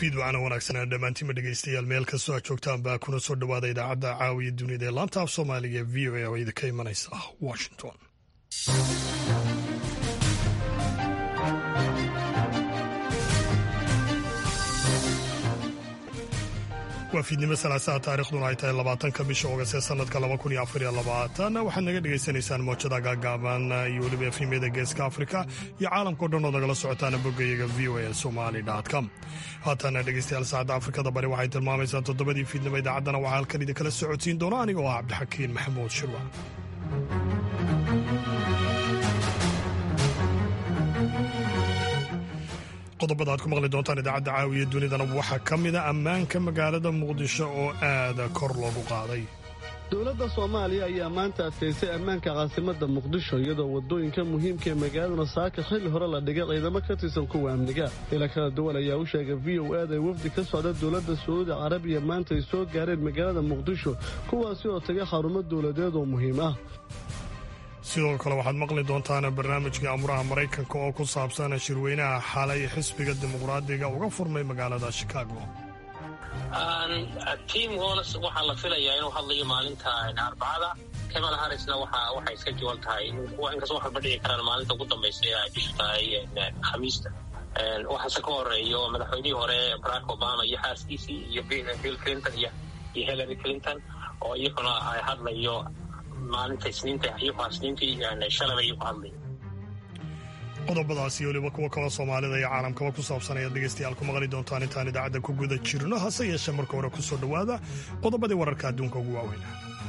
fiid wacana wanaagsanaa dhammaantiinba dhegeystayaal meel kastoo aad joogtaan baa kuna soo dhowaada idaacadda caawiya dunida ee laanta af soomaaliga e v o a oo idinka imanaysa washington waa fiidnimo salaasaha taarikhduna ay tahay labaatanka bisha oogast ee sanadka laba kun iyo afar iyo labaatan waxaad naga dhagaysanaysaan moojada gaagaaban iyo weliba efimyada geeska afrika iyo caalamkao dhan ood nagala socotaan boggayaga v o a somali com haatana dhegeystayaal saacadda afrikada bari waxay tilmaamaysaa toddobadii fiidnimo idaacaddana waxaa halkan idinkala socodsiin doona aniga oo ah cabdixakiin maxamuud shirwa qodobada aad ku maqli doontaan idaacadda caawiya dunidana waxaa ka mida ammaanka magaalada muqdisho oo aada kor loogu qaaday dowladda soomaaliya ayaa maanta adkaysay ammaanka caasimadda muqdisho iyadoo waddooyinka muhiimka ee magaaladuna saaka xilli hore la dhigay ciidamo ka tirsan kuwa amniga ila kala duwan ayaa u sheegay v o aad ay wafdi ka socda dowladda sacuudi carabiya maanta ay soo gaareen magaalada muqdisho kuwaasi oo taga xarumo dowladeed oo muhiim ah sidoo kale waxaad maqli doontaan barnaamijka amuraha maraykanka oo ku saabsan shirweynaha xalay xisbiga dimuqraadiga uga furmay magaalada shikaago tim hols waxaa la filayaa inuu hadlayo maalinta arbacada kamal harisna waxay iska jiwan tahay inkastoo waxalba dhici karaan maalinta ugu dambaysa ee ay bishu tahay khamiista waxaase ka horeeyo madaxweynihii hore barack obama iyo xaaskiisii iyo bill clinton iyo hillary clinton oo iyaguna ay hadlayo maalinta isniinta iyagoo isniintii shalaba iyagu hadlay qodobadaasi weliba kuwa kaloo soomaalida iyo caalamkaba ku saabsan ayaad dhegeystayaal ku maqli doontaan intaan idaacadda ku guda jirno hase yeeshee marka hore ku soo dhowaada qodobadii wararka adduunka ugu waaweyna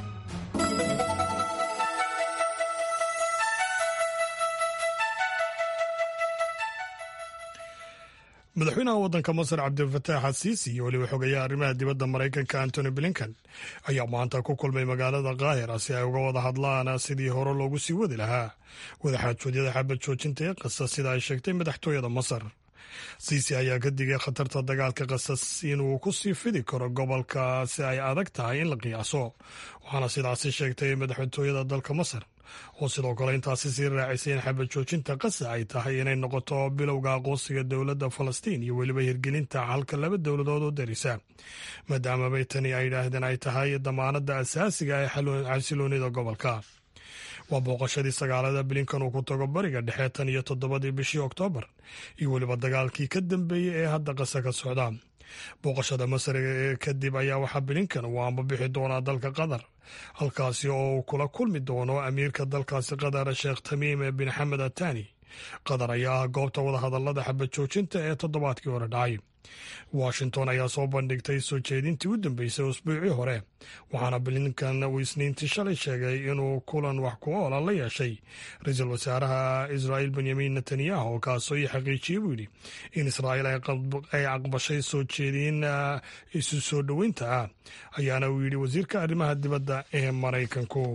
madaxweynaha waddanka masar cabdilfataax asiisi iyo weliba xogayaha arrimaha dibadda maraykanka antony blinken ayaa maanta ku kulmay magaalada kaahira si ay uga wada hadlaan sidii hore loogu sii wadi lahaa wadaxaajoodyada xabad joojinta ee qasas sida ay sheegtay madaxtooyada masar siisi ayaa ka digay khatarta dagaalka qasas inuu ku sii fidi karo gobolka si ay adag tahay in la qiyaaso waxaana sidaasi sheegtay madaxtooyada dalka masar oo sidoo kale intaasi sii raacisay in xabad joojinta qasa ay tahay inay noqoto bilowga aqoonsiga dowladda falastiin iyo weliba hirgelinta halka laba dowladood oo darisa maadaamabay tani ay yidhaahdeen ay tahay damaanada asaasiga ee xasiloonida gobolka waa booqashadii sagaalada blinkan uu ku tago bariga dhexe tan iyo toddobadii bishii oktoobar iyo weliba dagaalkii ka dambeeyey ee hadda qasa ka socda booqashada masar kadib ayaa waxaa blinkan uu ambabixi doonaa dalka qatar halkaasi oo uu kula kulmi doono amiirka dalkaasi qatar sheekh tamiim bin xamed atani qatar ayaa ah goobta wadahadalada xabad joojinta ee toddobaadkii hore dhacay washington ayaa soo bandhigtay soo jeedintii u dambeysay usbuucii hore waxaana blinkan uu isniintii shalay sheegay inuu kulan wax ku oola la yeeshay ra-iisul wasaaraha israa'iil benyamin netanyahu kaasoo ii xaqiijiyey buu yidhi in israa'iil ay aqbashay soo jeedin isu soo dhoweynta ah ayaana uu yidhi wasiirka arrimaha dibadda ee maraykanku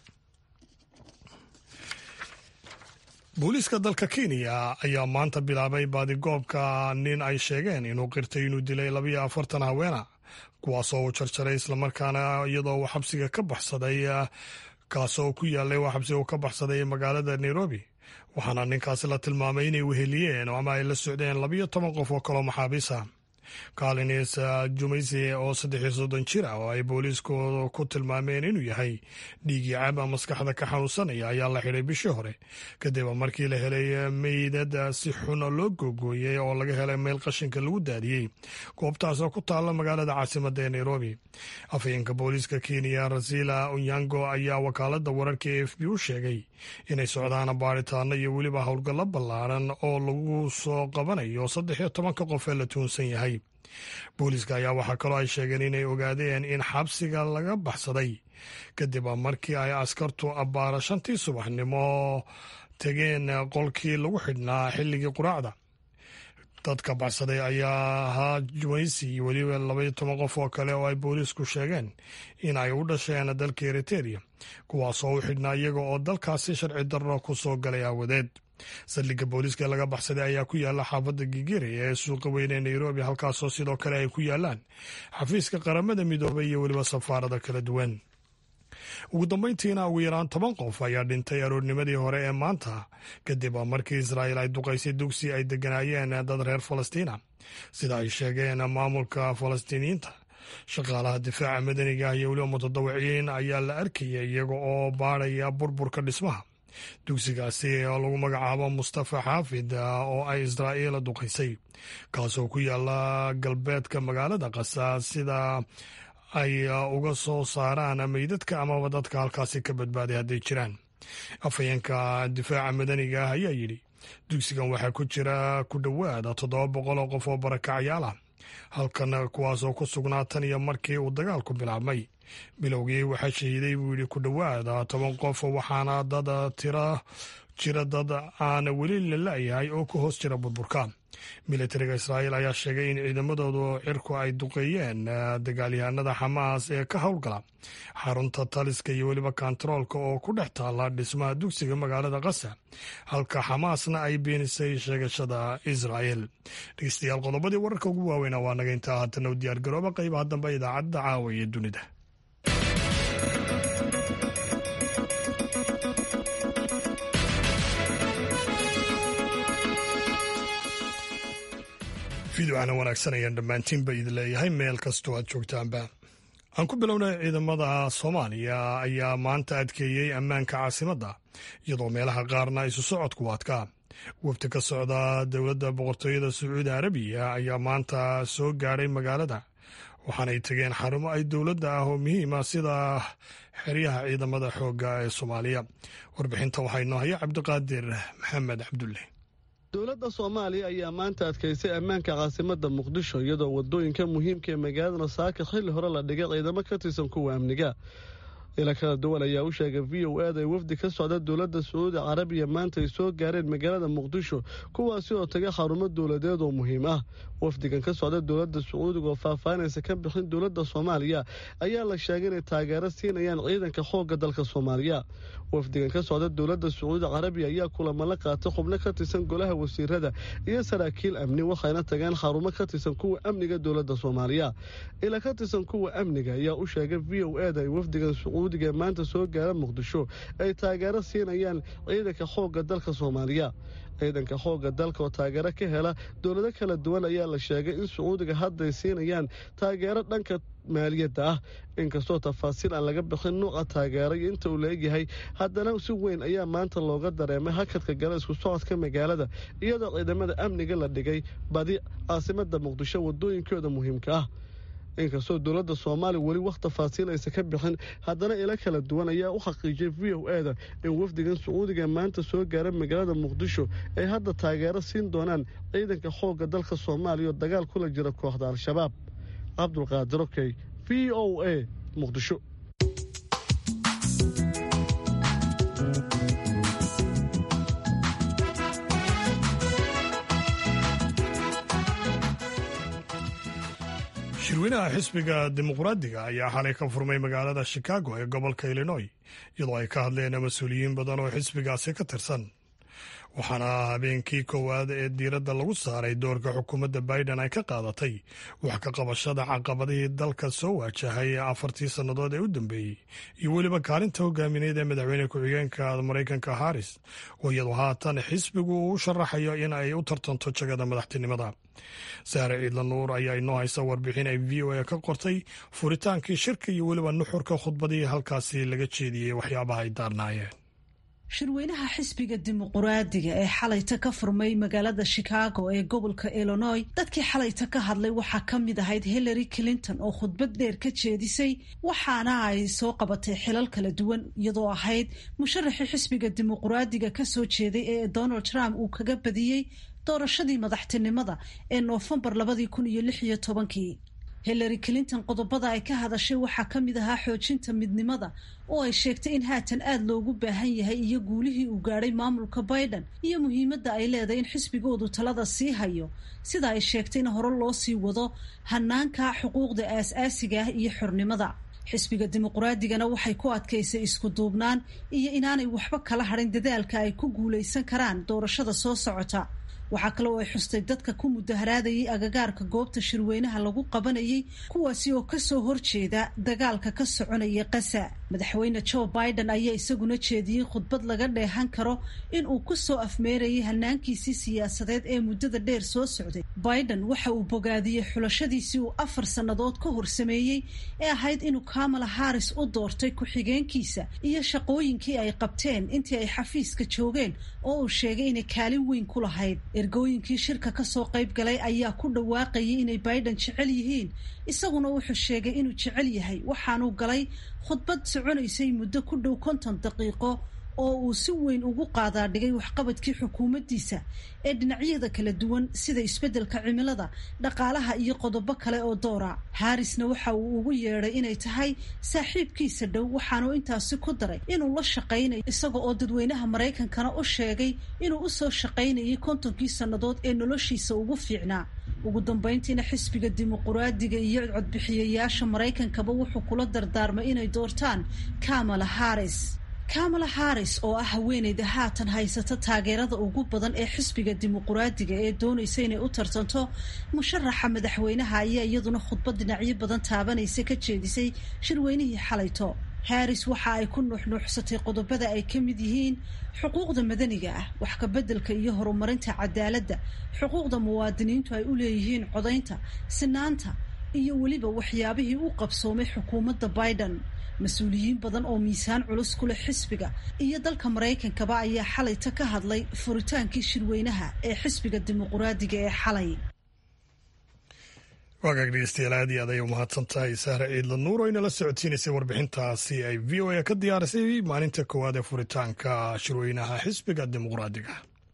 booliiska dalka kenya ayaa maanta bilaabay baadigoobka nin ay sheegeen inuu qirtay inuu dilay labayo afartan haweena kuwaasoo uu jarjaray islamarkaana iyadoo uu xabsiga ka baxsaday kaasoo ku yaalay waa xabsiga uu ka baxsaday magaalada nairobi waxaana ninkaasi la tilmaamay inay weheliyeen ama ay la socdeen labayo toban qof oo kaloo maxaabiis ah kalins jumayse oo saddex iyo soddon jir ah oo ay booliisku ku tilmaameen inuu yahay dhiigii caaba maskaxda ka xanuunsanaya ayaa la xidhay bishii hore kadib markii la helay meydad si xun loo googooyey oo laga helay meel qashinka lagu daadiyey goobtaas oo ku taalla magaalada caasimadda ee nairobi afhayeenka booliiska kenya rasila onyango ayaa wakaalada wararka e f b u sheegay inay socdaan baaritaano iyo weliba howlgallo ballaaran oo lagu soo qabanayo saddex iyo tobanka qof ee la tuunsan yahay booliiska ayaa waxaa kaloo ay sheegeen inay ogaadeen in xabsiga laga baxsaday kadib markii ay askartu abbaara shantii subaxnimo tegeen qolkii lagu xidhnaa xilligii quraacda dadka baxsaday ayaa ahaa juwaysi iyo weliba labaiyo toban qof oo kale oo ay booliisku sheegeen in ay u dhasheen dalka eriteria kuwaasoo u xidhnaa iyaga oo dalkaasi sharci darro ku soo galay aawadeed saldhigga booliiska ee laga baxsaday ayaa ku yaala xaafadda gigiri ee suuqa weyne ee nairobi halkaasoo sidoo kale ay ku yaalaan xafiiska qaramada midoobay iyo weliba safaarada kala duwan ugu dambeyntiina ugu yaraan toban qof ayaa dhintay aroornimadii hore ee maanta kadib markii israa'iil ay duqaysay dugsi ay degganaayeen dad reer falastiina sida ay sheegeen maamulka falastiiniyiinta shaqaalaha difaaca madaniga iyo weliba mutadawiciin ayaa la arkayay iyaga oo baadhaya burburka dhismaha dugsigaasi oo lagu magacaabo mustafa xaafid oo ay israa'iil duqaysay kaasoo ku yaala galbeedka magaalada qasa sida ay uga soo saaraan meydadka amaba dadka halkaasi ka badbaaday hadday jiraan afhayeenka difaaca madaniga ah ayaa yidhi dugsigan waxaa ku jira ku dhowaada toddoba boqol oo qof oo barakacyaal ah halkan kuwaasoo ku sugnaa tan iyo markii uu dagaalku bilaabmay bilowgii waxaa shahiiday buu yidhi ku dhowaada toban qof waxaana dad tira jira dad aan weli la la'yahay oo ku hoos jira burburka militariga israa'iil ayaa sheegay in ciidamadoodu cirku ay duqeeyeen dagaalyahanada xamaas ee ka howlgala xarunta taliska iyo weliba kontaroolka oo ku dhex taala dhismaha dugsiga magaalada kasa halka xamaasna ay beenisay sheegashada israa'iil dhegeystayaal qodobadii wararka ugu waaweyna waa naga intaa haatana u diyaargarooba qaybaha dambe idaacadda caawa ee dunida fiidocana wanaagsan ayaan dhammaantiinba idin leeyahay meel kastoo aad joogtaanba aan ku bilownay ciidamada soomaaliya ayaa maanta adkeeyey ammaanka caasimadda iyadoo meelaha qaarna isu socodku adkaa wafdi ka socda dowladda boqortooyada sacuudi arabiya ayaa maanta soo gaadhay magaalada waxaanay tegeen xarumo ay dowladda ah oo muhiima sida xeryaha ciidamada xoogga ee soomaaliya warbixinta waxaa inoo haya cabdiqaadir maxamed cabdulle dowladda soomaaliya ayaa maanta adkaysay ammaanka caasimadda muqdisho iyadoo wadooyinka muhiimka ee magaalada saaka xilli hore la dhigay ciidamo ka tirsan kuwa amniga ila kala duwan ayaa u sheegay v o ed ay wafdi ka socda dowladda sacuudi carabiya maanta ay soo gaareen magaalada muqdisho kuwaasi oo taga xarumo dowladeed oo muhiim ah wafdigan ka socda dowladda sacuudiga oo faahfaahinaysa ka bixin dowladda soomaaliya ayaa la sheegay inay taageero siinayaan ciidanka xoogga dalka soomaaliya wafdigan ka socda dowladda sacuudi carabiya ayaa kulamo la qaatay xubno ka tirsan golaha wasiirada iyo saraakiil amni waxayna tageen xarumo ka tirsan kuwa amniga dowladda soomaaliya ila ka tirsan kuwa amniga ayaa u sheegay v o ed ay wafdigan sacuudiga maanta soo gaara muqdisho ay taageero siinayaan ciidanka xoogga dalka soomaaliya ciidanka xoogga dalka oo taageero ka hela dowlado kala duwan ayaa la sheegay in sacuudiga hadday siinayaan taageero dhanka maaliyadda ah inkastoo tafaasiil aan laga bixin nuuca taageero iyo inta uu laegyahay haddana si weyn ayaa maanta looga dareemay hakadka gala isku socodka magaalada iyadoo ciidamada amniga la dhigay badi caasimada muqdisho wadooyinkooda muhiimka ah inkastoo dowladda soomaaliya weli wax tafaasiil aysa ka bixin haddana ilo kala duwan ayaa u xaqiijiyay v o eda in wafdigan sacuudiga maanta soo gaara magaalada muqdisho ay hadda taageero siin doonaan ciidanka xoogga dalka soomaaliya oo dagaal kula jira kooxda al-shabaab cabdulqaadir okey v o a muqdisho shirweynaha xisbiga dimuqraadiga ayaa xalay ka furmay magaalada shikaago ee gobolka illinoy iyadoo ay ka hadleen mas-uuliyiin badan oo xisbigaasi ka tirsan waxaana habeenkii koowaad ee diiradda lagu saaray doorka xukuumadda biden ay ka qaadatay wax ka qabashada caqabadihii dalka soo waajahay afartii sannadood ee u dambeeyey iyo weliba kaalinta hogaamineed ee madaxweyne ku-xigeenka maraykanka haris oo iyadoo haatan xisbigu uu u sharaxayo in ay u tartanto jagada madaxtinimada saare ciidla nuur ayaa inoo haysa warbixin ay v o a ka qortay furitaankii shirka iyo weliba nuxurka khudbadii halkaasi laga jeediyey waxyaabaha ay daarnaayeen shirweynaha xisbiga dimuquraadiga ee xalayta ka furmay magaalada shikaago ee gobolka illinoy dadkii xalayta ka hadlay waxaa ka mid ahayd hillary clinton oo khudbad dheer ka jeedisay waxaana ay soo qabatay xilal kala duwan iyadoo ahayd musharaxii xisbiga dimuquraadiga kasoo jeeday ee donald trump uu kaga badiyey doorashadii madaxtinimada ee noofembar labadii kun iyo lix iyo tobankii hillary clinton qodobada ay ka hadashay waxaa ka mid ahaa xoojinta midnimada oo ay sheegtay in haatan aada loogu baahan yahay iyo guulihii uu gaadhay maamulka biden iyo muhiimadda ay leedahay in xisbigoodu talada sii hayo sida ay sheegtay in hore loo sii wado hanaanka xuquuqda aas-aasiga ah iyo xornimada xisbiga dimuquraadigana waxay ku adkaysay isku duubnaan iyo inaanay waxba kala hadhin dadaalka ay ku guulaysan karaan doorashada soo socota waxaa kale oo ay xustay dadka ku mudaharaadayay agagaarka goobta shirweynaha lagu qabanayay kuwaasi oo kasoo horjeeda dagaalka ka soconaya qasa madaxweyne joe biden ayaa isaguna jeediyey khudbad laga dheehan karo in uu kusoo afmeerayay hanaankiisii siyaasadeed ee muddada dheer soo socday biden waxa uu bogaadiyey xulashadiisii uu afar sannadood ka hor sameeyey ee ahayd inuu kamala harris u doortay ku-xigeenkiisa iyo shaqooyinkii ay qabteen intii ay xafiiska joogeen oo uu sheegay inay kaalin weyn ku lahayd ergooyinkii shirka kasoo qayb galay ayaa ku dhawaaqayay inay biden jecel yihiin isaguna wuxuu sheegay inuu jecel yahay waxaanuu galay khudbad soconaysay muddo ku dhow konton daqiiqo oo uu si weyn ugu qaadaa dhigay waxqabadkii xukuumaddiisa ee dhinacyada kala duwan sida isbeddelka cimilada dhaqaalaha iyo qodobo kale oo doora harrisna waxa uu ugu yeedhay inay tahay saaxiibkiisa dhow waxaanuu intaasi ku daray inuu la shaqaynayo isaga oo dadweynaha maraykankana u sheegay inuu usoo shaqaynayay kontonkii sannadood ee noloshiisa ugu fiicnaa ugu dambayntiina xisbiga dimuquraadiga iyo codbixiyayaasha maraykankaba wuxuu kula dardaarmay inay doortaan kamala harris kamala harris oo ah haweeneyda haatan haysata taageerada ugu badan ee xisbiga dimuquraadiga ee doonaysa inay u tartanto musharaxa madaxweynaha ayaa iyaduna khudbad dhinacyo badan taabanaysa ka jeedisay shirweynihii xalayto harris waxa ay ku nuuxnuuxsatay qodobada ay ka mid yihiin xuquuqda madaniga ah wax kabeddelka iyo horumarinta cadaaladda xuquuqda muwaadiniintu ay u leeyihiin codaynta sinaanta iyo weliba waxyaabihii u qabsoomay xukuumadda biden mas-uuliyiin badan oo miisaan culus ku leh xisbiga iyo dalka maraykankaba ayaa xalayta ka hadlay furitaankii shirweynaha ee xisbiga dimuquraadiga ee xalay waagaag dhegeystayaal aad iyo aad ayay umahadsan tahay sahre ciidla nuur oo inala socodsiinaysay warbixintaasi ay v o a ka diyaarisay maalinta koowaad ee furitaanka shirweynaha xisbiga dimuquraadiga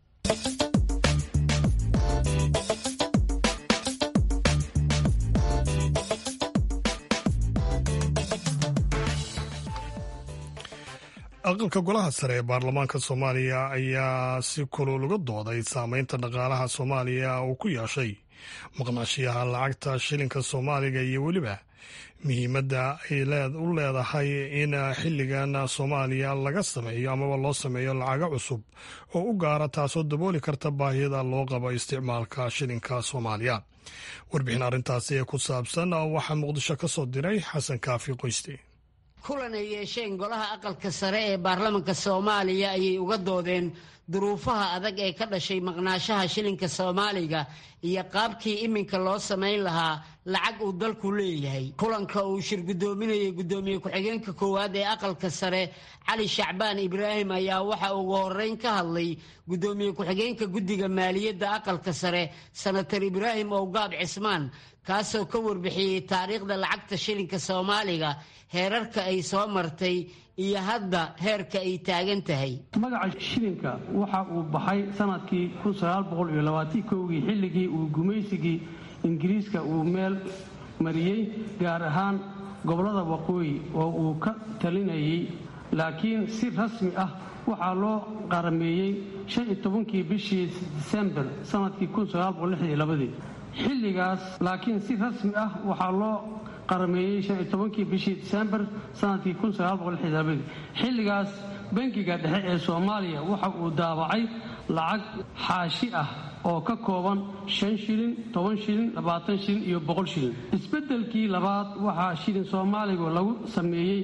aqalka golaha sare ee baarlamaanka soomaaliya ayaa si kulul uga dooday saameynta dhaqaalaha soomaaliya uu ku yeeshay maqnaashiyaha lacagta shilinka soomaaliga iyo weliba muhiimadda ay u leedahay in xilligan soomaaliya laga sameeyo amaba loo sameeyo lacago cusub oo u gaara taasoo dabooli karta baahiyada loo qabo isticmaalka shilinka soomaaliya warbixin arrintaasi ee ku saabsan waxaa muqdisho ka soo diray xasan kaafi qoyste kulan ay yeesheen golaha aqalka sare ee baarlamanka soomaaliya ayay uga doodeen duruufaha adag ee ka dhashay maqnaashaha shilinka soomaaliga iyo qaabkii iminka loo samayn lahaa lacag uu dalku leeyahay kulanka uu shir guddoominayay guddoomiye ku-xigeenka koowaad ee aqalka sare cali shacbaan ibraahim ayaa waxa ugu horeyn ka hadlay guddoomiye ku-xigeenka guddiga maaliyadda aqalka sare senator ibraahim owgaab cismaan kaasoo ka warbixiyey taariikhda lacagta shilinka soomaaliga heerarka ay soo martay iyo hadda heerka ay taagan tahay magaca shilinka waxa uu baxay sanadkii kii xilligii uu gumaysigii ingiriiska uu meel mariyey gaar ahaan gobollada waqooyi oo uu ka talinayay laakiin si rasmi ah waxaa loo qarameeyey kii bishii disembar sanadkii xilligaas laakiin si rasmi ah waxaa loo qarameeyey kii bishii disembar sanadkii xilligaas bankiga dhexe ee soomaaliya waxa uu daabacay lacag xaashi ah oo ka kooban shan shilin toban shilin labaatan shilin iyo boqol shilin isbeddelkii labaad waxaa shilin soomaaligu lagu sameeyey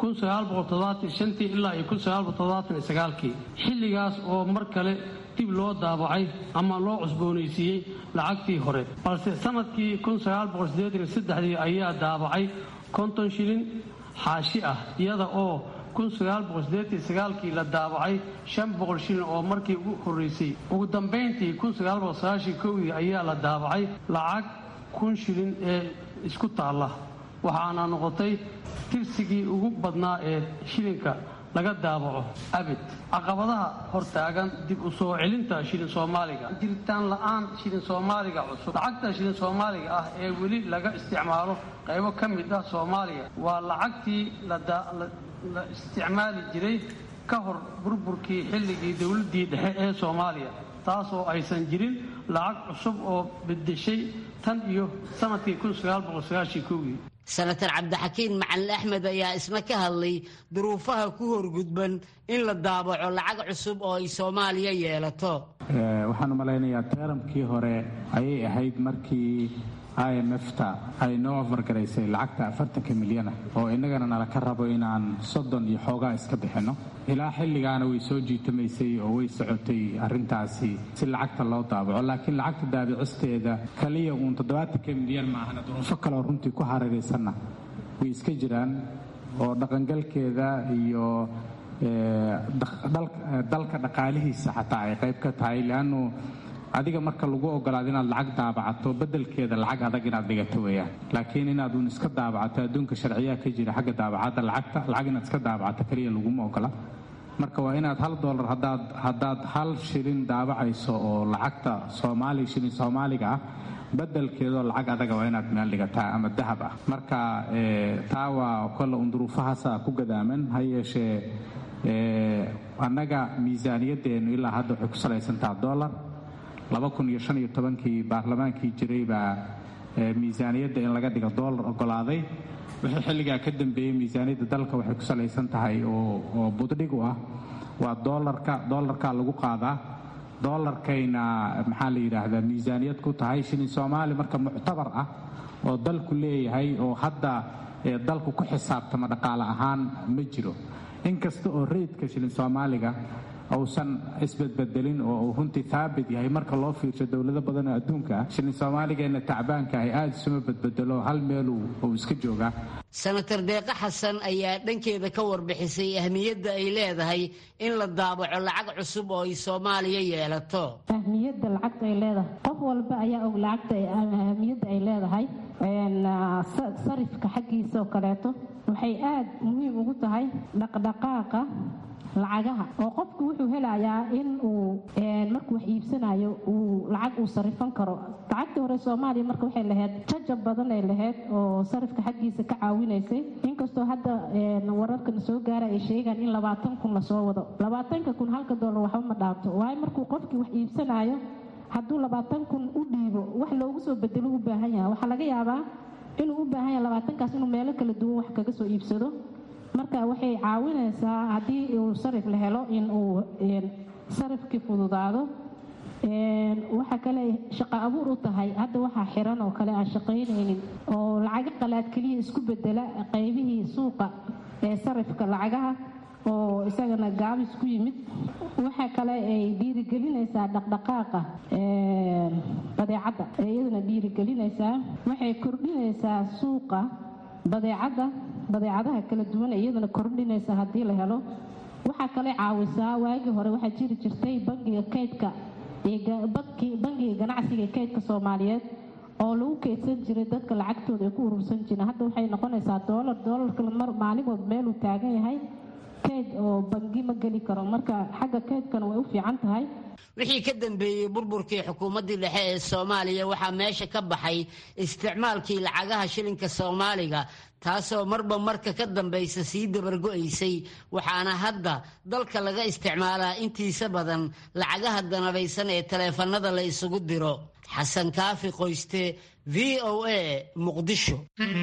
ilaa iyo kii xilligaas oo mar kale dib loo daabacay ama loo cusboonaysiiyey lacagtii hore balse sanadkii ayaa daabacay konton shilin xaashi ah iyada oo kii la daabacay shilin oo markii ugu horeysay ugu dambayntii kii ayaa la daabacay lacag kun shilin ee isku taalla waxaana noqotay tirsigii ugu badnaa ee shilinka laga daabaco abid caqabadaha hortaagan dib u soo celinta shilin soomaaliga jiritaan la'aan shilin soomaaliga cusub lacagta shilin soomaaliga ah ee weli laga isticmaalo qaybo ka mid ah soomaaliya waa lacagtii la isticmaali jiray ka hor burburkii xilligii dowladdii dhexe ee soomaaliya taasoo aysan jirin lacag cusub oo bedeshay tan iyo sanadkii kii senatar cabdixakiin macalin axmed ayaa isna ka hadlay duruufaha ku horgudban in la daabaco lacag cusub oo ay soomaaliya yeelato waxaan u malaynayaa teeramkii hore ayay ahayd markii i m f-ta ay noo afargaraysay lacagta afartanka milyana oo innagana nala ka rabo inaan soddon iyo xoogaa iska bixinno ilaa xilligaana way soo jiitamaysay oo way socotay arrintaasi si lacagta loo daabaco laakiin lacagta daabicisteeda kaliya uun toddobaatanka milyan maahana duruufo kaleo runtii ku hareeraysanna way iska jiraan oo dhaqangalkeeda iyo dalka dhaqaalihiisa xataa ay qayb ka tahay leannu adiga marka lagu ogolaado inaad lacag daabacato bedelkeeda lacag adag inaad dhigato weeyaan laakiin inaad uun iska daabacato adduunka sharciyaa ka jira xagga daabacadda lacagta lacag inaad iska daabacato keliya laguma ogola marka waa inaad hal dolar hadaad haddaad hal shilin daabacayso oo lacagta soomaaliya shilin soomaaliga ah bedelkeedoo lacag adaga waa inaad meel dhigataa ama dahab ah marka taa waa kolle un duruufahaasa ku gadaaman ha yeeshee annaga miisaaniyadeennu ilaa hadda waxay ku salaysantaha dolar kii baarlamaankii jiray baa miisaaniyadda in laga dhigo doolar ogolaaday wixii xilligaa ka dambeeyey miisaaniyadda dalka waxay ku salaysan tahay oo buddhig u ah waa doolarka doolarkaa lagu qaadaa doolarkayna maxaa la yidhaahdaa miisaaniyad ku tahay shilin soomaali marka muctabar ah oo dalku leeyahay oo hadda dalku ku xisaabtama dhaqaale ahaan ma jiro inkasta oo reydka shilin soomaaliga uusan isbedbedelin oo uu runtii haabit yahay marka loo fiirsho dowlado badan oo adduunka ah shilin soomaaligeenna tacbaanka ahy aada isuma bedbedelo hal meeluu uu iska joogaa senator deeqo xasan ayaa dhankeeda ka warbixisay ahmiyadda ay leedahay in la daabaco lacag cusub oo ay soomaaliya yeelato ahmiyadda lacagta ay leedahay qof walba ayaa og lacagta ahmiyadda ay leedahay sarifka xaggiisa oo kaleeto waxay aada muhiim ugu tahay dhaqdhaqaaqa lacagaha oo qofku wuxuu helayaa in uu markuu wax iibsanayo uu lacag uu sarifan karo lacagtii hore soomaaliya marka waxay lahayd jajab badan ay lahayd oo sarifka xaggiisa ka caawinaysay inkastoo hadda wararkana soo gaara ay sheegaan in labaatan kun lasoo wado labaatanka kun halka doolar waxba ma dhaabto waayo markuu qofkii wax iibsanayo hadduu labaatan kun u dhiibo wax loogu soo bedelo u baahan yahay waxaa laga yaabaa inuu u baahan yahay labaatankaas inuu meelo kala duwan wax kaga soo iibsado marka waxay caawinaysaa haddii uu sarif la helo in uu sarifkii fududaado waxa kale shaqo abuur u tahay hadda waxaa xiran oo kale aan shaqaynaynin oo lacago qalaad keliya isku bedela qaybihii suuqa ee sarifka lacagaha oo isagana gaabis ku yimid waxa kale ay dhiirigelinaysaa dhaqdhaqaaqa badeecadda iyadana dhiirigelinaysaa waxay kordhinaysaa suuqa badeecadda badeecadaha kala duwan iyadana kordhinaysa haddii la helo waxaa kale caawisaa waagii hore waxaa jiri jirtay bangiga kaydka bangiga ganacsiga kaydka soomaaliyeed oo lagu kaydsan jiray dadka lacagtooda ay ku urursan jireen hadda waxay noqonaysaa doolar doolarka maalimood meeluu taagan yahay kayd oo bangi ma geli karo marka xagga kaydkana way u fiican tahay wixii ka dambeeyey burburkii xukuumaddii dhexe ee soomaaliya waxaa meesha ka baxay isticmaalkii lacagaha shilinka soomaaliga taasoo marba marka ka dambaysa sii dabargo'aysay waxaana hadda dalka laga isticmaalaa intiisa badan lacagaha danabaysan ee taleefannada la isugu diro xasan kaafi qoyste v o a muqdisho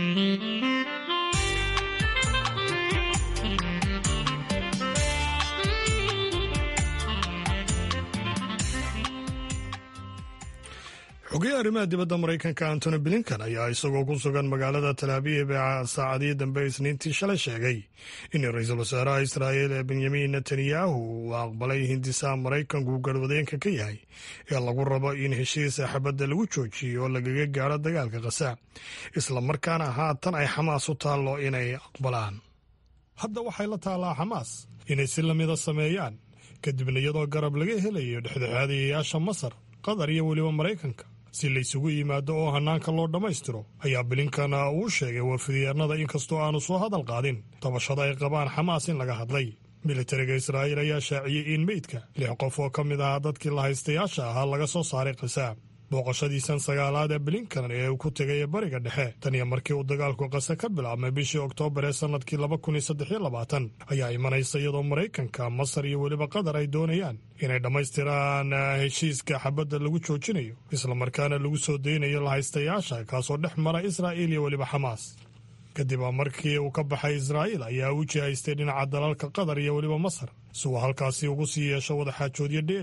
xogeya arrimaha dibadda maraykanka antony blinkan ayaa isagoo ku sugan magaalada talaabiib ee saacadii dambe isniintii shalay sheegay in ra-iisul wasaaraha israa'iil ee benyamin netanyahu uu aqbalay hindisaha maraykanku garwadeenka ka yahay ee lagu rabo in heshiisa xabadda lagu joojiyo oo lagaga gaaro dagaalka khaza islamarkaana haatan ay xamaas u taallo inay aqbalaan hadda waxay la taallaa xamaas inay si lamida sameeyaan kadibna iyadoo garab laga helayo dhexdhexaadayayaasha masar qatar iyo weliba maraykanka si laysugu yimaado oo hanaanka loo dhammaystiro ayaa bilinkana uu sheegay wafidiyaanada inkastoo aanu soo hadal qaadin dabashada ay qabaan xamaas in laga hadlay militariga israa'iil ayaa shaaciyey in meydka lix qof oo ka mid ahaa dadkii lahaystayaasha ahaa laga soo saaray khasaab booqashadiisan sagaalaad ee blinkan ee uu ku tegay bariga dhexe tan iyo markii uu dagaalku qase ka bilaabmay bishii oktoobar ee sannadkii ayaa imanaysa iyadoo maraykanka masar iyo weliba qatar ay doonayaan inay dhammaystiraan heshiiska xabadda lagu joojinayo islamarkaana lagu soo daynayo lahaystayaasha kaasoo dhex mara israa'iil iyo weliba xamaas kadib markii uu ka baxay israa'iil ayaa u jihaystay dhinaca dalalka qatar iyo weliba masar si uu halkaasi ugu sii yeesho wadaxaajoodyo dheeriya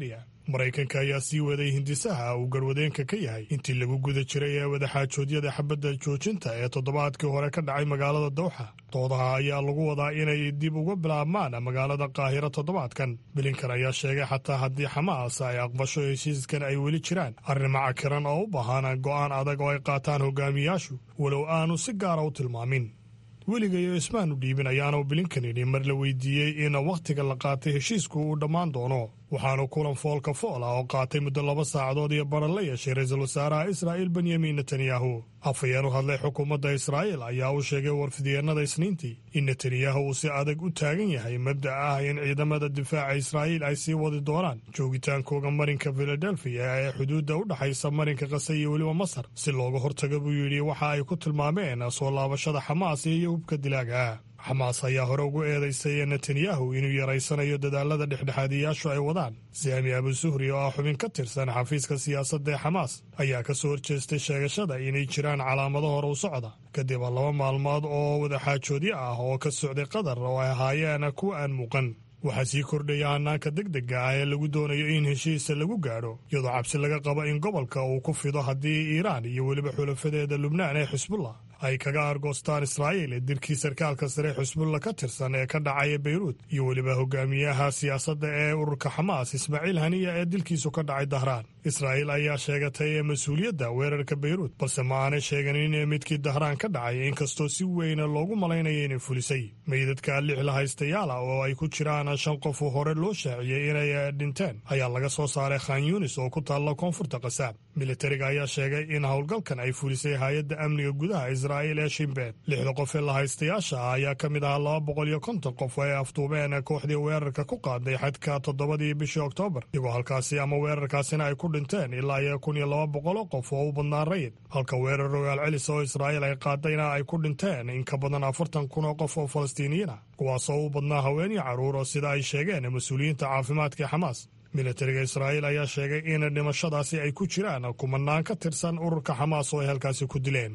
maraykanka ayaa sii waday hindisaha uu garwadeenka ka yahay intii lagu guda jiray ee wadaxaajoodyada xabadda joojinta ee toddobaadkii hore ka dhacay magaalada dowxa doodaha ayaa lagu wadaa inay dib uga bilaabmaan magaalada qaahiro toddobaadkan bilinkan ayaa sheegay xataa haddii xamaas ay aqbasho heshiiskan ay weli jiraan arrimo cakiran oo u baahan go'aan adag oo ay qaataan hogaamiyaashu walow aanu si gaara u tilmaamin weligayo ismaanu dhiibin ayaanu bilinkan yidhi mar la weydiiyey in wakhtiga la qaatay heshiisku uu dhammaan doono waxaanu kulan foolka fool ah oo qaatay muddo laba saacadood iyo baran la yeeshay ra-iisul wasaaraha israa'iil benyamin netanyahu afhayeen u hadlay xukuumadda israa'iil ayaa u sheegay warfidyeenada isniintii in netanyahu uu si adag u taagan yahay mabda ah in ciidamada difaaca israa'iil ay sii wadi doonaan joogitaankooga marinka filadelfiya ee xuduudda u dhexaysa marinka kase iyo weliba masar si looga hortaga buu yidhi waxa ay ku tilmaameen soo laabashada xamaas iyo hubka dilaaga xamaas ayaa hore ugu eedaysay netanyahu inuu yaraysanayo dadaalada dhexdhexaadiyaashu ay wadaan sami abu suhri oo ah xubin ka tirsan xafiiska siyaasadda ee xamaas ayaa ka soo horjeestay sheegashada inay jiraan calaamado hore u socda kadib laba maalmood oo wadaxaajoodyo ah oo ka socday qatar oo ay ahaayeen kuwa aan muuqan waxaa sii kordhaya hanaanka degdega ah ee lagu doonayo in heshiisa lagu gaadho iyadoo cabsi laga qabo in gobolka uu ku fido haddii iiraan iyo weliba xulafadeeda lubnaan ee xisbullah ay kaga argoostaan israa'iil dirkii sarkaalka sare xusbulla ka tirsan ee ka dhacaya beyruut iyo weliba hogaamiyaha siyaasadda ee ururka xamaas ismaaciil haniya ee dilkiisu ka dhacay dahraan israa'iil ayaa sheegatay mas-uuliyadda weerarka beyruut balse ma aanay sheeganin midkii dahraan ka dhacay inkastoo si weyna loogu malaynaya inay fulisay meydadka lix la haystayaala oo ay ku jiraan shan qof oo hore loo shaaciyey inay dhinteen ayaa laga soo saaray khan yunis oo ku taalla koonfurta qasaab militariga ayaa sheegay in howlgalkan ay fulisay hay-adda amniga gudaha israa'iil ee shimbeen lixda qof ee la haystayaasha ah ayaa ka mid ahaa laba boqol iyo konton qof oo ay afduubeen kooxdii weerarka ku qaaday xadka toddobadii bishii oktoobar iyagoo halkaasi ama weerarkaasina ay ku dhinteen ilaa iyo kun iyo laba boqoloo qof oo u badnaa rayid halka weerar rogaal celis oo israa'iil ay qaadayna ay ku dhinteen in ka badan afartan kun oo qof oo falastiiniyiin ah kuwaasoo u badnaa haween iyo carruur oo sida ay sheegeen mas-uuliyiinta caafimaadka ee xamaas militariga israa'iil ayaa sheegay in dhimashadaasi ay ku jiraan kumanaan ka tirsan ururka xamaas oo ay halkaasi ku dileen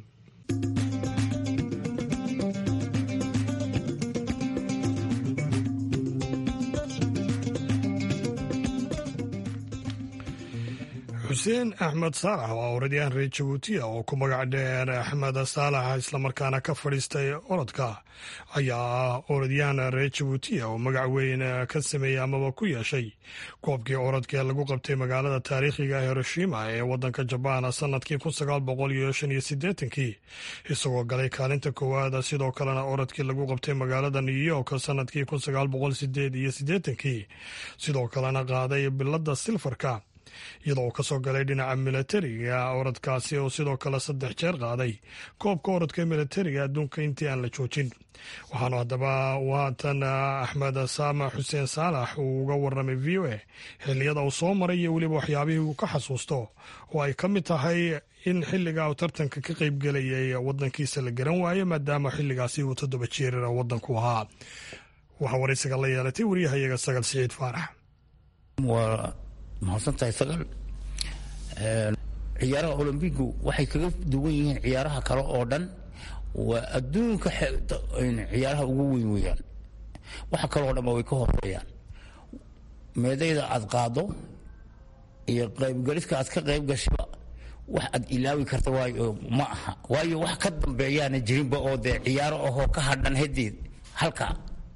xuseen axmed saalax oo orodyahan reer jabuutiya oo ku magac dheer axmed saalax islamarkaana ka fadhiistay orodka ayaa orodyahan reer jabuutiya oo magac weyn ka sameeyey amaba ku yeeshay koobkii orodkaee lagu qabtay magaalada taariikhiga hiroshima ee wadanka jabaan sanadkii kun sagaal boqol iyo shan iyo siddeetankii isagoo galay kaalinta koowaad sidoo kalena orodkii lagu qabtay magaalada new york sanadkii kun sagaal boqol sideed iyo siddeetankii sidoo kalena qaaday bilada silfarka iyadoo uu ka soo galay dhinaca milatariga orodkaasi oo sidoo kale saddex jeer qaaday koobka orodka milatariga adduunka intii aan la joojin waxaanu haddaba waatan axmed saama xuseen saalax uu uga waramay v o a xilliyada uu soo maray iyo weliba waxyaabihii uu ka xasuusto oo ay ka mid tahay in xilliga uu tartanka ka qeybgelayay wadankiisa la garan waayo maadaama xilligaasi uu toddoba jeer wadanku ahaa waxaa waraysiga la yeelatay wariyahayaga sagal siciid faarax mahadsantahay sagal ciyaaraha olombigu waxay kaga duwan yihiin ciyaaraha kale oo dhan waa adduunka ciyaaraha ugu weyn weeyaan waxa kale oo dhanba way ka horeeyaan meedayda aad qaado iyo qaybgaliska aad ka qayb gashiba wax aad ilaawi karta waayo ma aha waayo wax ka dambeeyaana jirinba oo dee ciyaaro ahoo ka hadhan hadeed halkaa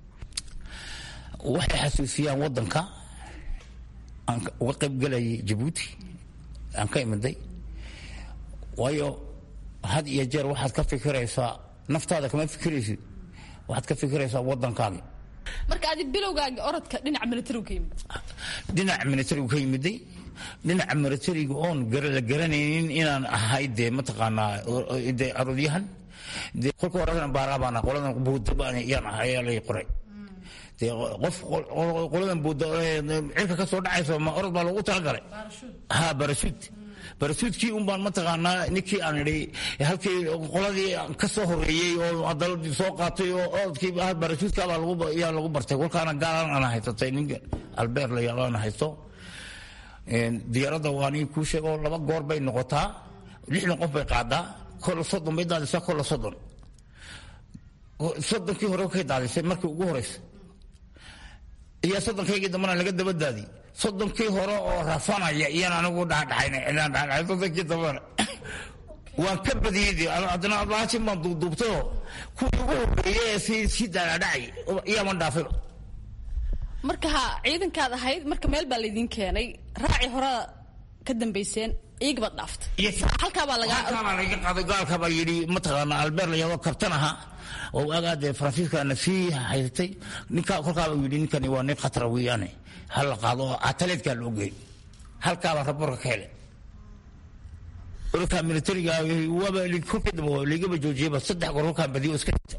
waxay xasuusiyaan waddanka aan uga qayb galayay jabuuti aan ka imiday waayo had iyo jeer waxaad ka fikiraysaa naftaada kama fikiraysid waxaad ka fikiraysaa waddankaagi marka adi bilowgaagi orodka dhinaca militarigu ka yimid dhinaca militarigu ka yimiday dhinaca militariga oon la garanaynin inaan ahay dee mataqaanaa dee arodyahan dee kolka horeana baaraabaan qoladan buudabaan yaan ahay ayaa lay qoray dee qof qoladan buuda cirka ka soo dhacayso ma orod baa loogu talagalay ha barasuud barasuudkii un baan mataqaanaa ninkii aan idhi halkii qoladii ka soo horeeyey oo daladii soo qaatay oo orodkii barasuudkaabaa yaa lagu bartay kolkaana gaalan ana haysatay ninka albeer la yaalaan haysto diyaaradda waa nin kuu sheego laba goor bay noqotaa lixdan qof bay qaadaa kolla soddon bay daadisaa kolla soddon soddonkii hore kay daadisay markii ugu horeysa iyo sodonkaygii dambana laga dabadaadi soddonkii hore oo rafanaya iyaan anigu dhadhaxayn cidaan dhadhaxay soddonkii dambana waan ka badiyey haddana ablaashin baan duubduubtayoo kuwii ugu horreeyey ee si si daadhacay iyaaman dhaafayba marka ha ciidankaad ahayd marka meel baa laydin keenay raaci horaa ka dambayseen iyaga baad dhaaftay halkaabaa lagaa halkaabaa laga qaaday gaalkabaa yidhi mataqaana albeer la yahdo kabtan aha oo waagaa dee faransiiskana sii haysatay ninka kolkaaba yidhi ninkani waa nin khatara weeyaane ha la qaado oo ataleedkaa loo geey halkaabaa raborka ka helay olkaa militariga waaba kolkii dambe laigaba joojiyaba saddex goor kolkaan badiyo iska dhigta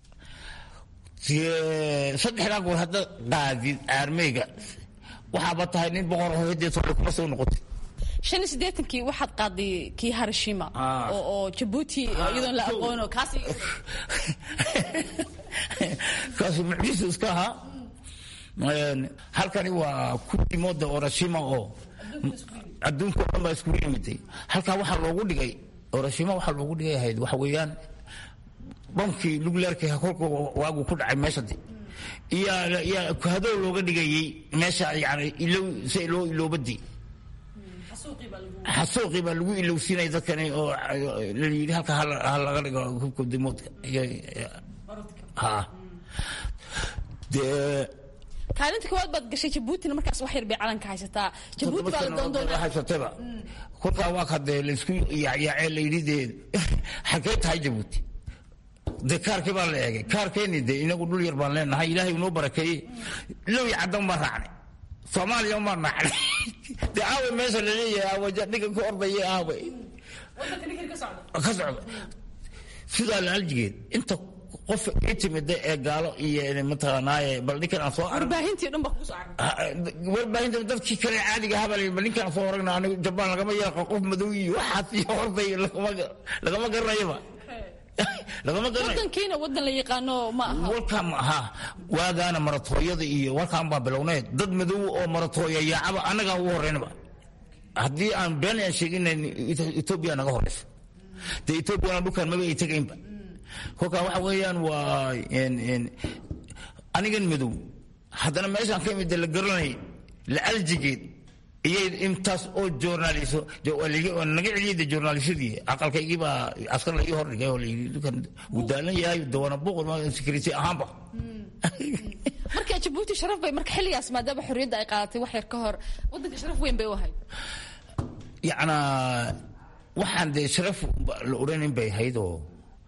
saddexdaa goor hadda qaadid aarmeyga waxaaba tahay nin boqor oo hidee sole kuma soo noqotay shan iyo siddeetankii waxaad qaaday kii harashima oo oo jabuuti iyadoon la aqoono kaas kaasu mucjisu iska ahaa halkani waa kuwii mooda orashima oo adduunka o dhan baa iskugu yimiday halkaa waxaa loogu dhigay orashima waxaa loogu dhigay ahayd waxa weeyaan bamkii lugleerka kolka waagu ku dhacay meeshadi iyaa hadow looga dhigayey meesha yani ilow si loo iloobadii xasuuqii baa lagu ilowsiinaya dadkani oo la yidhi halka ha laga dhigo hubka dimoodka ha dee kaalinta koowaad baad gashay jabuutina markaas wax yar bay calanka haysataa jabuuti baa la doondoonaa haysataba kolkaa waa ka dee laisku yaacyaacee la yidhi dee xagee tahay jabuuti dee kaarkii baa la eegay kaarkeeni dee inagu dhul yar baan leenahay ilaahay inoo barakeeyey low iyo caddan baan raacnay soomaaliya baan raacnay dee aawe meesha laleeyahay aawe ninka ku ordaya aawe ka socda sidaa laaljigeed inta qof ii timida ee gaalo iyo mataqaanaaye bal ninkan aan soo warbaahintii dhan baa kugu soo warbaahinta dadkii kale caadiga habal bal ninkaan soo aragna anigu jabaan lagama yeeqa qof madow iyo waxaas iyo orday lagama garanayaba lagama garanayo wadankiina wadan la yaqaano ma aha walkaan aha waagaana maratooyada iyo walkaan baa bilownay dad madow oo maratooya yaacaba annagaa ugu horreynaba haddii aan been aan sheeginayn etoobiya naga horeysa dee etoobiyana dhulkaan maba ay tegaynba kolkaa waxa weeyaan waa anigan madow haddana meeshaan ka imid la garanay la aljigeed iyay intaas oo joornaaliso naga celiyay de joornaalisadii aqalkaygii baa askar la ii hordhigay oo layidhi dukan wuu daalan yahay dawana boqor security ahaanba marka jabuuti sharaf bay marka xilligaas maadaama xorriyadda ay qaadatay wax yar ka hor wadanka sharaf weyn bay u ahayd yacnaa waxaan dee sharaf la odhanin bay ahayd oo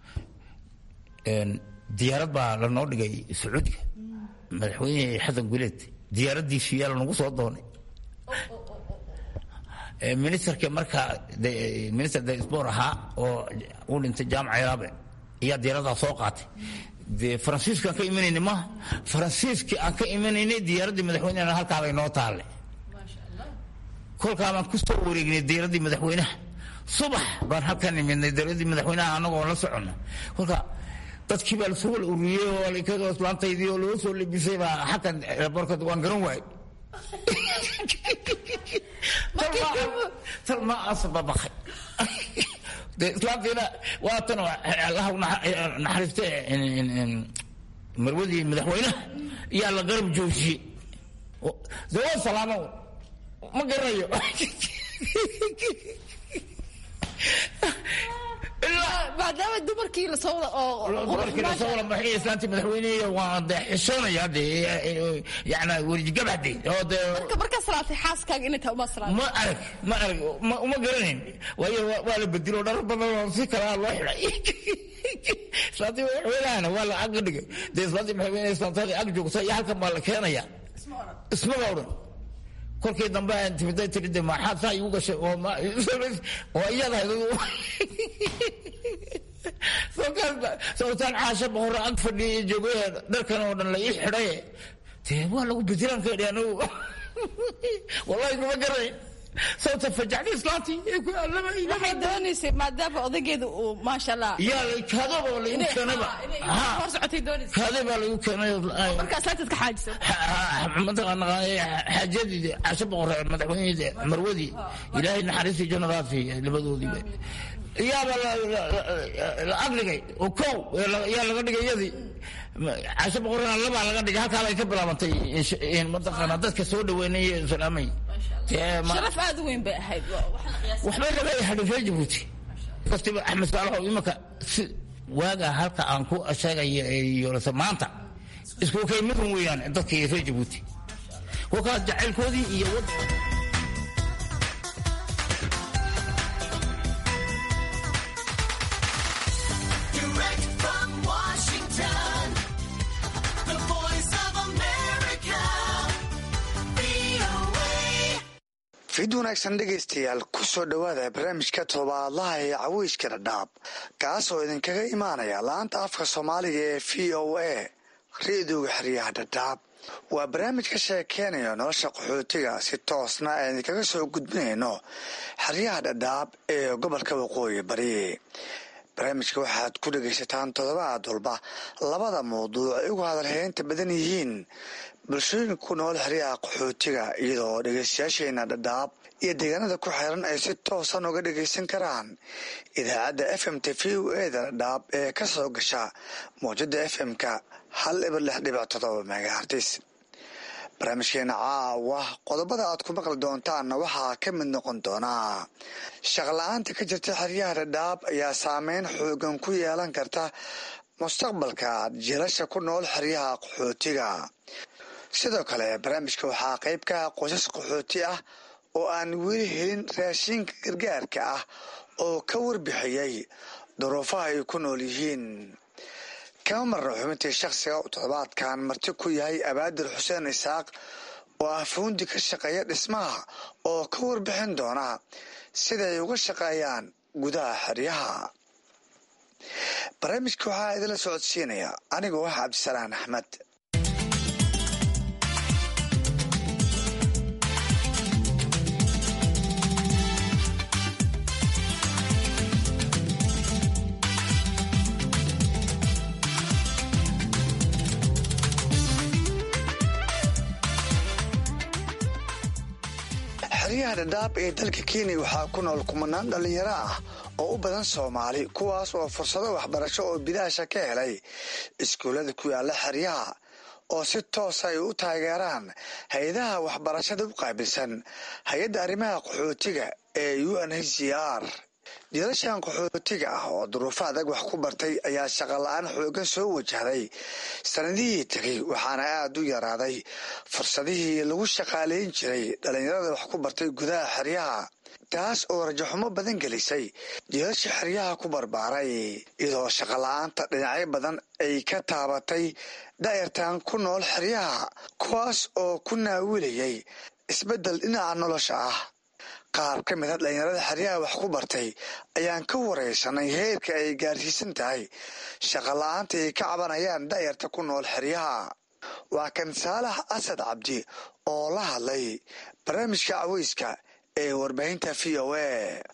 diyaarad baa lanoo dhigay sacuudiga madaxweyne xasan guleed diyaaraddiisu yaa lanagu soo doonay ministerka markaa minister de spor ahaa oo u dhintay jaamac yaabe ayaa diyaaradaa soo qaatay dee faransiiskaan ka imanayna maaha faransiiskii aan ka imanaynay diyaaraddii madaxweynehana halkaabay noo taalle kolkaa baan ku soo wareegnay diyaaraddii madaxweynaha subax baan halkan imidnay diyaaraddii madaxweynaha annagoo la soconna kolkaa dadkii baa lasoo wala ururiyey oo islaantaydii oo loo soo lebisay baa xagkan airbortka waan garan waayay talma asbabakay dee islaantiina waa tan allaha naxariiste marwadii madaxweynaha yaa la garab joojiyey dee waa salaamo ma garanayo maadaama dumarkii lasoo wada oo islaantii madaxweyne waa de xishoonaya de yana werjigabade oo de marka markaa salaatay xaaskaaga inay tahay uma salaatay ma arag ma arag uma garanayn waayo waa la bedilo dhar badan oo si kalaa loo xidhay islaantii madaxweynahana waa la ag dhigay dee islaantii madaxweyne islaantadii ag joogta iyo halkan baa la keenaya ismaba odhan kolkii dambe aan timiday tiri de maxaad saa igu gashay oo oo iyada sababtaan caasha boqorra ag fadhiya joogay dharkan oo dhan la ii xidhay dee waa lagu bedilaan ka idhi anigu wallahi kuma garayn sababta fajacda islaantii waxay doonaysay maadaama odaygeeda uu maasha allah yaa kaadaba laigu keenayba hor socotay doonaysay kaade baa laigu keenay markaa islaantaad ka xaajisay mataqaana xaajadii caasho boqor madaxweynihii marwadii ilaahay naxariistii jannadaasi labadoodiiba iyaaba la agdhigay oo kow yaa laga dhigay iyadii casho boqorana labaa laga dhigay halkaabay ka bilaabantay mataqaana dadka soo dhaweynaya islaamay sharaf aad u weyn bay ahayd waxbay laga hadhay reer jabuuti kastiba axmed saalaxow imanka si waagaa halka aan ku sheegaya yoolasa maanta isku kay midun weeyaan dadkii reer jabuuti kolkaas jacaylkoodii iyo fid wanaagsan dhegaystayaal ku soo dhowaada barnaamijka todobaadlaha ee caweyska dhadhaab kaas oo idinkaga imaanaya laanta afka soomaaliga ee v o a ra-dooga xeryaha dhadhaab waa barnaamij ka sheekeynayo nolosha qaxootiga si toosna aan idinkaga soo gudbinayno xeryaha dhadhaab ee gobolka waqooyi bari barnaamijka waxaad ku dhegaysataan toddobaad walba labada mawduuc ay ugu hadalheynta badan yihiin bulshooyinka ku nool xeryaha qaxootiga iyadoo dhegaystayaasheena dhadhaab iyo deegaanada ku xiran ay si toosan uga dhagaysan karaan idaacadda f m t v o eda dhadhaab ee ka soo gasha mawjada f m-ka hal ibar lix dhibic todoba megahartis barnaamijkeena caawa qodobada aad ku maqli doontaanna waxaa ka mid noqon doonaa shaqla-aanta ka jirta xeryaha dhadhaab ayaa saameyn xoogan ku yeelan karta mustaqbalka jiilasha ku nool xeryaha qaxootiga sidoo kale barnaamijka waxaa qayb ka ah qoysas qaxooti ah oo aan weli helin raashinka gargaarka ah oo ka warbixiyey duruufaha ay ku nool yihiin kama marna xubintii shakhsiga toddobaadkan marti ku yahay abaadir xuseen isaaq oo ah fuundi ka shaqeeya dhismaha oo ka warbixin doona siday uga shaqeeyaan gudaha xeryaha barnaamijka waxaa idinla socodsiinaya anigoo ah cabdisalaan axmed xeryaha dhadhaab ee dalka kenya waxaa ku nool kumanaan dhallinyaro ah oo u badan soomaali kuwaas oo fursado waxbarasho oo bidaasha ka helay iskuullada ku yaala xeryaha oo si toosa ay u taageeraan hay-adaha waxbarashada u qaabilsan hay-adda arrimaha qaxootiga ee u n h c r jiilashan qaxootiga ah oo duruufo adag wax ku bartay ayaa shaqola-aan xoogan soo wajahday sanadihii tegay waxaana aada u yaraaday fursadihii lagu shaqaalayn jiray dhallinyarada wax ku bartay gudaha xeryaha taas oo rajaxumo badan gelisay jiilasha xeryaha ku barbaaray iyadoo shaqola-aanta dhinacyo badan ay ka taabatay daayartan ku nool xeryaha kuwaas oo ku naawilayay isbeddel dhinaca nolosha ah qaar ka mid a dhallinyarada xeryaha wax ku bartay ayaan ka waraysanay heerka ay gaarsiisan tahay shaqola-aanta ay ka cabanayaan daayarta ku nool xeryaha waa kan saalax asad cabdi oo la hadlay barnaamijka caweyska ee warbaahinta v o a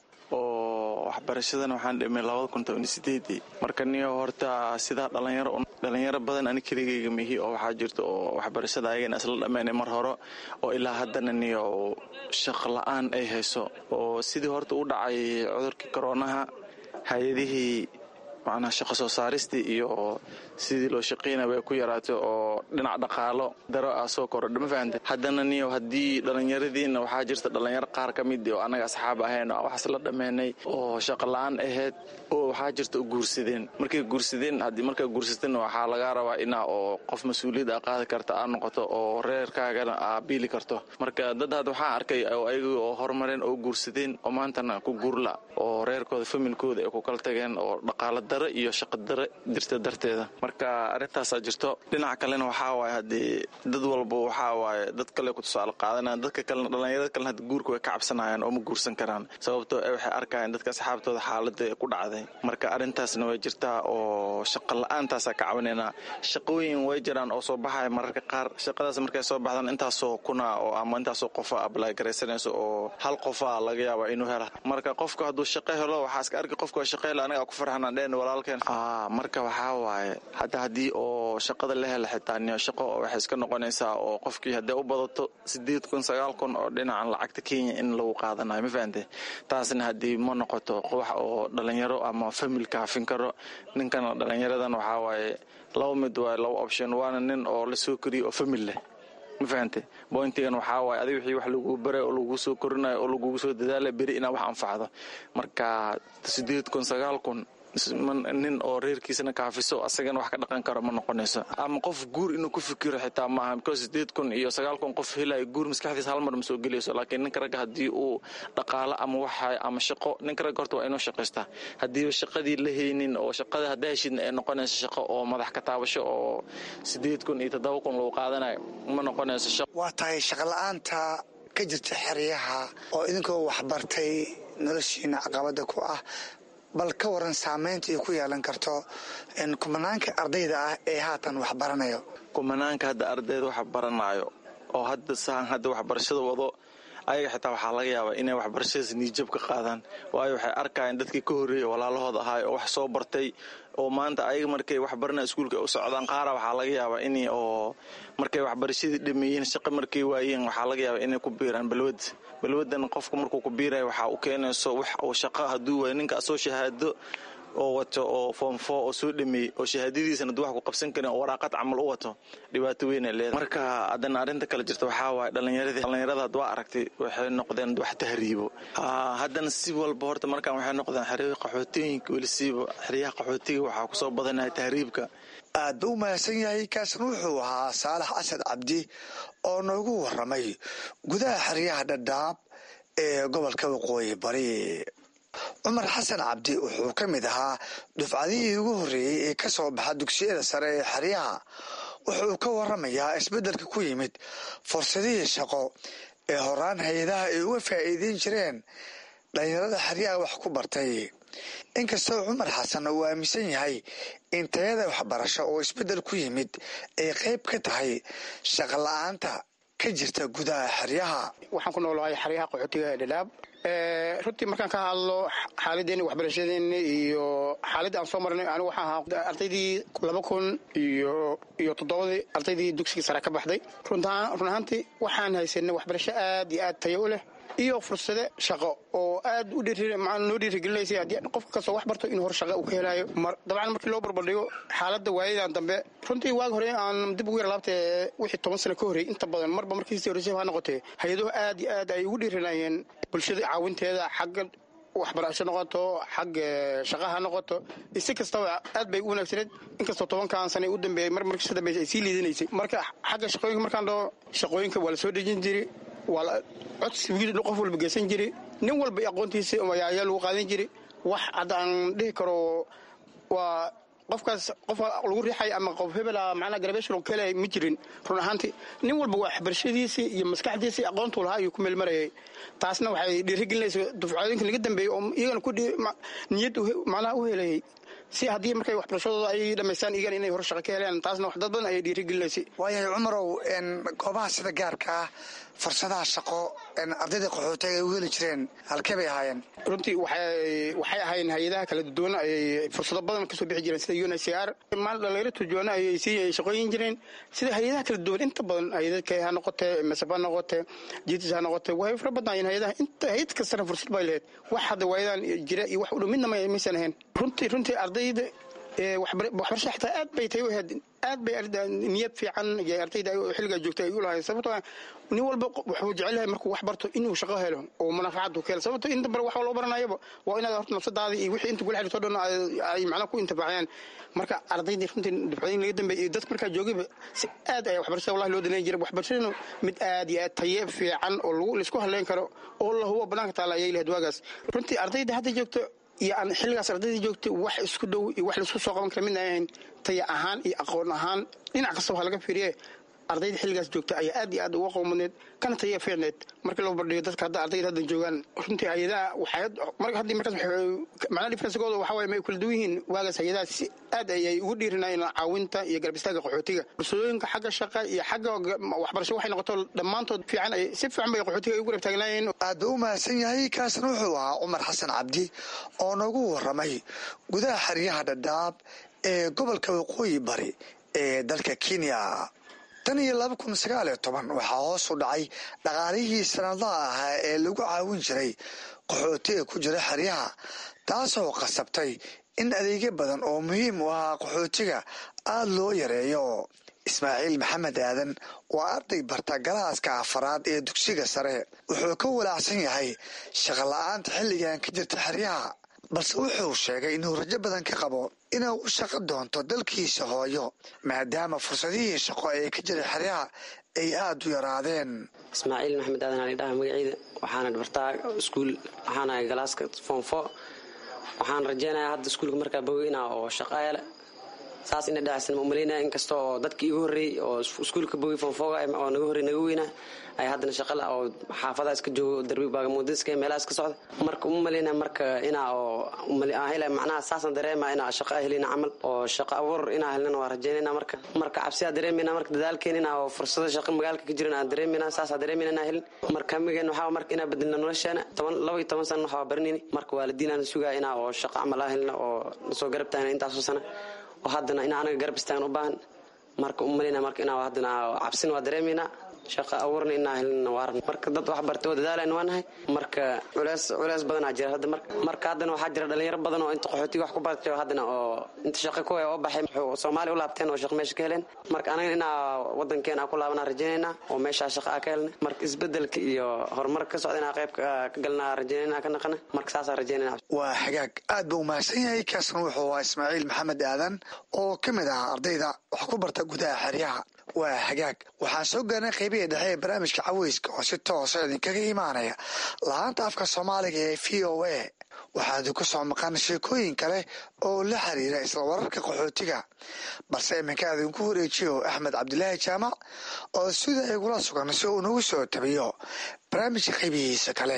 oo waxbarashadan waxaan dhimay labada kun toban sideedii marka niyo horta sidaa dhalinyaro dhalinyaro badan ani keligayga mihi oo waxaa jirta oo waxbarashada ayagana isla dhammeynay mar hore oo ilaa haddana niyo shaq la-aan ay hayso oo sidii horta u dhacay cudurkii koroonaha hay-adihii macnaha shaqo soo saaristii iyo sidii loo shaqaynaya way ku yaraatay oo dhinac dhaqaalo daro ah soo korodha ma fahamte haddana niyo haddii dhallinyaradiina waxaa jirta dhallinyaro qaar ka mid oo annaga asxaab ahayn oo waxaas la dhammeynay oo shaqo la-aan ahayd oo waxaa jirta u guursadeen markay guursadeen haddii markaa guursateen waxaa lagaa rabaa inaa oo qof mas-uuliyad a qaadi karta aad noqoto oo reerkaagana aa biili karto marka dad had waxaa arkay oo ayaga oo horumareen oo guursadeen oo maantana ku guurla oo reerkooda familkooda ay ku kala tageen oo dhaqaalo daro iyo shaqo daro jirta darteeda marka arrintaasaa jirto dhinaca kalena waxaa waaye haddii dad walba waxaa waaye dad kale ku tusaale qaadanayaan dadka kalena dhallinyarada kalena haddi guurka way ka cabsanayaan oo ma guursan karaan sababtoo e waxay arkayaan dadka asxaabtooda xaaladda ku dhacday marka arrintaasna way jirtaa oo shaqo la-aantaasaa ka cabanaynaa shaqooyin way jiraan oo soo baxaya mararka qaar shaqadaas markay soo baxdaan intaasoo kuna oo ama intaasoo qofa ablay garaysanayso oo hal qofa laga yaaba inuu hela marka qofka hadduu shaqo helo waxaa iska arki qofka shaqo helo anaga ku farxanaan dheen walaalkeen marka waxaa waaye hadda haddii oo shaqada la hela xitaa niyo shaqo waxay iska noqonaysaa oo qofkii hadday u badato sideed kun sagaal kun oo dhinacan lacagta kenya in lagu qaadanayo ma fahante taasna haddii ma noqoto wax oo dhalinyaro ama famil kaafin karo ninkan dhalinyaradan waxaa waaye laba mid waaye laba option waana nin oo la soo koriyo oo famil leh ma fahante bointigan waxaa waaye adig wixii wax lagu baray oo lagu soo korinayo oo lagugu soo dadaala beri inaa wax anfacdo marka sideed kun sagaal kun nin oo reerkiisana kaafiso asagana wax ka dhaqan karo ma noqonayso ama qof guur inuu ku fikiro xitaa maaha because sideed kun iyo sagaal kun qof helayo guur maskaxdiisa hal mar ma soo gelayso laakiin ninka ragga haddii uu dhaqaalo ama waxa ama shaqo ninka ragga horta waa inuu shaqaystaa haddiiba shaqadii la haynin oo shaqada haddaa heshidna ay noqonayso shaqo oo madax ka taabasho oo sideed kun iyo toddoba kun lagu qaadanayo ma noqonayso shaqo waa tahay shaqola'aanta ka jirta xeryaha oo idinkoo waxbartay noloshiina caqabada ku ah bal ka waran saamaynta ay ku yeelan karto kumanaanka ardayda ah ee haatan wax baranayo kumanaanka hadda ardayda wax baranaayo oo hadda saan hadda waxbarashada wado ayaga xitaa waxaa laga yaabaa inay waxbarashadaas niijab ka qaadaan waayo waxay arkayaan dadkii ka horreeyay walaalahooda ahaay oo wax soo bartay oo maanta ayaga markay waxbaranaya iskuulka u socdaan qaara waxaa laga yaabaa in oo markay waxbarashadii dhameeyeen shaqo markay waayeen waxaa laga yaabaa inay ku biiraan balwad balwadan qofka markuu ku biiraya waxaa u keenayso wax uu shaqo hadduu waayo ninka asoo shahaado oo wato oo foomfo oo soo dhameeyey oo shahaadadiisana ad wax ku qabsan karin oo waraaqad camal u wato dhibaato weyn ay leedahay marka haddana arrinta kale jirta waxaa waaye dhallinyaradii dhallinyarada had waa aragtay waxay noqdeen wax tahriibo haddana si walba horta markaan waxay noqdeen xeryaha qaxootooyinka welisiiba xeryaha qaxootiga waxaa kusoo badanaya tahriibka aad buu u mahadsan yahay kaasna wuxuu ahaa saalax asad cabdi oo noogu waramay gudaha xeryaha dhadhaab ee gobolka waqooyi bari cumar xasan cabdi wuxuu ka mid ahaa dufcadihii ugu horreeyey ee ka soo baxa dugsiyada sare ee xeryaha wuxuu ka waramayaa isbeddelka ku yimid fursadihii shaqo ee horaan hay-adaha ay uga faa'iideyn jireen dhalinyarada xeryaha wax ku bartay inkastoo cumar xasan uu aaminsan yahay in tayada waxbarasho oo isbeddel ku yimid ay qayb ka tahay shaqo la-aanta ka jirta gudaha xeryaha waxaan ku noolahay xeryaha qaxootiga ee dhadhaab runtii markaan ka hadlo xaaladeeni waxbarashadeeni iyo xaaladda aan soo marnay anigu waxaan ahaa ardaydii laba kun iyo iyo toddobadii ardaydii dugsigii sare ka baxday run ahaantii waxaan haysanay waxbarasho aad iyo aad tayo u leh iyo fursade shaqo oo aad u noo dhiirigelinaysa haddii qof kastoo wax barto inuu hor shaqa uu ka helaayo dabcan markii loo barbardhigo xaaladda waayadan dambe runtii waagi hore aan dib ugu yar laabtee wixii toban sano ka horreeyey inta badan marba markii sii horreysay ha noqotee hay-aduhu aad iyo aad ay ugu dhiirinayeen bulshada caawinteeda xagga waxbarasho noqoto xagga shaqa ha noqoto si kastaba aad bay u wanaagsaneed inkastoo tobankan sane u dambeeyey mar markii ka dambeysay ay sii liidanaysay marka xagga shaqooyinka markaan dhaho shaqooyinka waa la soo dejin jiray waa codsi qof walba geysan jiri nin walba aqoontiisa ayaa lagu qaadan jiri wax hadda aan dhihi karo waa qofkaas qof lagu riixay ama qof hebela macnaa garabeshon ka helay ma jirin run ahaantii nin walba waxbarashadiisii iyo maskaxdiisii aqoontuu lahaa ayuu ku meelmarayay taasna waxay dhiirigelinaysa dufcooyinka laga dambeeyey oo iyagana ku niyad macnaha u helayay si haddii markay waxbarashadooda ay dhamaystaan iyagan inay hor shaqa ka helaan taasna wax dad badan ayay dhiirigelinaysay waayahay cumarow goobaha sida gaarka ah fursadaha shaqo ardayda qaxootiga ay u heli jireen halkee bay ahaayeen runtii waxay ahaayeen hay-adaha kala duwan ayay fursado badan kasoo bixi jireen sida un c r maal dhalinyaro turjuwaana ayay sii shaqooyin jireen sida hay-adaha kala duwan inta badan hay-adadka ha noqotee masaf ha noqotee jitis ha noqotee way fara badnaayeen hay-adaha inta hay-ad kastana fursad bay lahayd wax hadda waayadan jira iyo wax u dhow midna maysan ahayn runtii runtii ardayda waxbarasha xitaa aad bay tay u ahayd aad bay niyad fiican iyo ardayda xilligaa joogtay ay u lahayd sababtoo nin walba wuxuu jecel yahay markuu wax barto inuu shaqo helo oo manafacad ka helo sababto inta bare wax loo baranayaba waa inaad horta nafsadaada iyo wixii inta kula xiriirto dhan ay macnaha ku intifaaciyaan marka ardaydii runtii dufcooyin laga dambeeyay iyo dadka markaa joogayba si aad ayaa waxbarashada wallahi loo danayn jiray waxbarashadanu mid aad iyo aad taye fiican oo lagu laisku haleyn karo oo la hubo banaanka taala ayay lahayd waagaas runtii ardayda hadda joogto iyo aan xilligaas ardayda joogtay wax isku dhow iyo wax laisku soo qaban kara midna ahayn taya ahaan iyo aqoon ahaan dhinac kastaba ha laga fiiriye ardayda xilligaas joogta ayaa aad iyo aad uga qowmaneed kana taya fiicneed markii loo bardhigo dadka hadda ardayda haddan joogaan runtii hay-adaha waxay haddii markaas macnaha differensigooda waxa waye ma ay kula duwan yihiin waagaas hay-adaha si aad ayay ugu dhiirinayeen caawinta iyo garab istaaga qaxootiga bulshadooyinka xagga shaqa iyo xagga waxbarasho waxay noqoto dhammaantood fiican ay si fiican bay qaxootiga ay ugu garab taagnaayeen aad buu u mahadsan yahay kaasna wuxuu ahaa cumar xasan cabdi oo nagu waramay gudaha xeryaha dhadhaab ee gobolka waqooyi bari ee dalka kenya tan iyo laba kun sagaal iyo toban waxaa hoos u dhacay dhaqaalihii sanadaha ahaa ee lagu caawin jiray qaxootiga ku jira xeryaha taasoo qasabtay in adeegyo badan oo muhiim u ahaa qaxootiga aada loo yareeyo ismaaciil maxamed aadan waa arday barta galaaska afaraad ee dugsiga sare wuxuu ka walaacsan yahay shaqola'aanta xilligan ka jirta xeryaha balse wuxuu sheegay inuu rajo badan ka qabo inuu u shaqo doonto dalkiisa hooyo maadaama fursadihii shaqo ee ka jira xeryaha ay aada u yaraadeen ismaaciil maxamed aadan ali dhaha magaceyda waxaana bartaa iskuul waxaanahay galaaska foomfo waxaan rajeynayaa hadda iskuulka markaa bogeyna oo shaqaayale saas ina dhacsan ma umaleynaya inkasta oo dadkii igu horreeyey oo iskuulka bogi foomfoga oo naga horrey naga weyna ay haddana shaqala oo xaafadaha iska joogo darbi baagamuudiska ee meelaha iska socda marka uma maleynaya marka inaa oo hela macnaha saasan dareema inaa shaqo helina camal oo shaqo abuur inaa helnana waa rajeynayna marka marka cabsiyaa dareemayna marka dadaalkeen inaa oo fursado shaqo magaalka ka jiran aan dareemayna saasaa dareemayna inaa helin marka hamigeen waxaa marka inaa bedelna nolosheena toban laba iyo toban sana waxaa baranayni marka waalidiin aan sugaa inaa oo shaqo camal aa helna oo nasoo garab taagna intaasoo sana oo haddana inaa anaga garab istaagan u baahan marka umaleyna marka inaa haddana cabsina waa dareemaynaa shaqa abuurna inaa helina waaran marka dad wax bartay oo dadaalayna waa nahay marka culeys culeys badanaa jira hadda marka marka haddana waxaa jira dhalinyaro badan oo inta qaxootiga wax ku bartay oo haddana oo inta shaqa kuwa oo baxay wuxuu soomaaliya u laabteen oo shaqa meesha ka heleen marka anaga inaa wadankeena ku laabanaa rajaynaynaa oo meeshaa shaqa aa ka helna marka isbedelka iyo horumarka ka socda inaa qayb ka galnaa rajaynayna ka naqana marka saasaa rajaynayna waa xagaag aad buu umahadsan yahay kaasna wuxuu ahaa ismaaciil maxamed aadan oo ka mid ah ardayda wax ku barta gudaha xeryaha waa hagaag waxaan soo gaarnay qaybihii dhexe ee barnaamijka caweyska oo si toosa idinkaga imaanaya lahaanta afka soomaaliga ee v o a waxaa idinku soo maqan sheekooyin kale oo la xiriira isla wararka qaxootiga balse iminka idinku wareejiyo axmed cabdilaahi jaamac oo sida igula sugan si uu nagu soo tabiyo barnaamijka qaybihiisa kale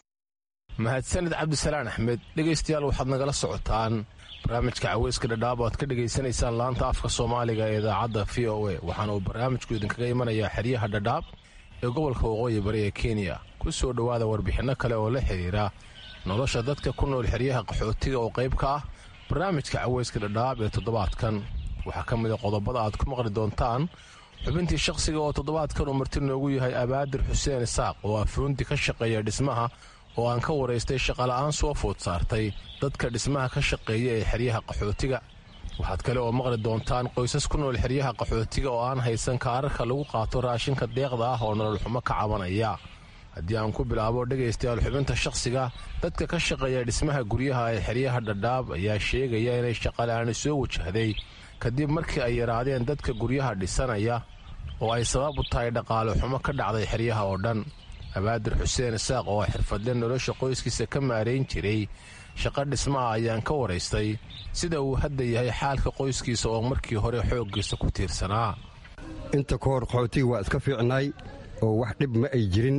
mahadsanid cabdisalaan axmed dhegaystayaal waxaad nagala socotaan barnaamijka caweyska dhadhaab oad ka dhegaysanaysaan laanta afka soomaaliga ee idaacadda v o a waxaana uu barnaamijku idinkaga imanayaa xeryaha dhadhaab ee gobolka waqooyi bari ee kenya ku soo dhowaada warbixinno kale oo la xidhiira nolosha dadka ku nool xeryaha qaxootiga oo qayb ka ah barnaamijka caweyska dhadhaab ee toddobaadkan waxaa ka mid a qodobada aad ku maqli doontaan xubintii shakhsiga oo toddobaadkan uu marti noogu yahay abaadir xuseen isaaq oo afuunti ka shaqeeya dhismaha oo aan ka waraystay shaqala'aan soo food saartay dadka dhismaha ka shaqeeya ee xeryaha qaxootiga waxaad kale oo maqli doontaan qoysas ku nool xeryaha qaxootiga oo aan haysan kaararka lagu qaato raashinka deeqda ah oo nolol xumo ka cabanaya haddii aan ku bilaabo dhegaystayaal xubinta shakhsiga dadka ka shaqeeya dhismaha guryaha ee xeryaha dhadhaab ayaa sheegaya inay shaqala'aani soo wajahday kadib markii ay yaraadeen dadka guryaha dhisanaya oo ay sabab u tahay dhaqaale xumo ka dhacday xeryaha oo dhan abaadir xuseen isaaq oo xirfadle nolosha qoyskiisa ka maarayn jiray shaqo dhismaha ayaan ka waraystay sida uu hadda yahay xaalka qoyskiisa oo markii hore xooggiisa ku tiirsanaa inta ka hor qaxootiga waa iska fiicnaay oo wax dhib ma ay jirin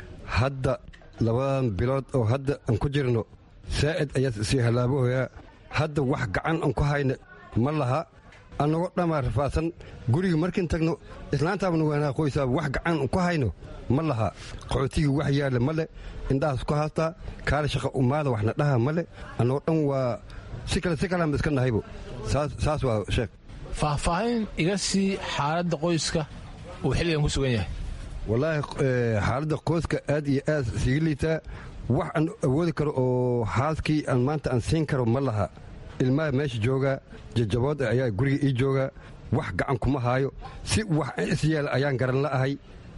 hadda labadan bilood oo hadda aan ku jirno saa'id ayaa sii halaabahoyaa hadda wax gacan aan ku hayna ma laha annagoo dhammaa rafaadsan guriga markiin tagno islaantaabna waanaa qoysaaba wax gacan ku hayno ma laha qaxootigii wax yaalla ma le indhahaas ku haastaa kaala shaqa umaada waxna dhaha ma le annagoo dhan waa si kale si kaleanba iska nahaybo saas waa sheekh faahfaahin iga sii xaaladda qoyska uu xilligan ku sugan yahay wallaahi xaaladda qoyska aad iyo aad siga liitaa wax aan awoodi karo oo haaskii aan maanta aan siin karo ma laha ilmaha meesha jooga jajabood ayaa guriga ii jooga wax gacan kuma haayo si wax isyeela ayaan garan la'ahay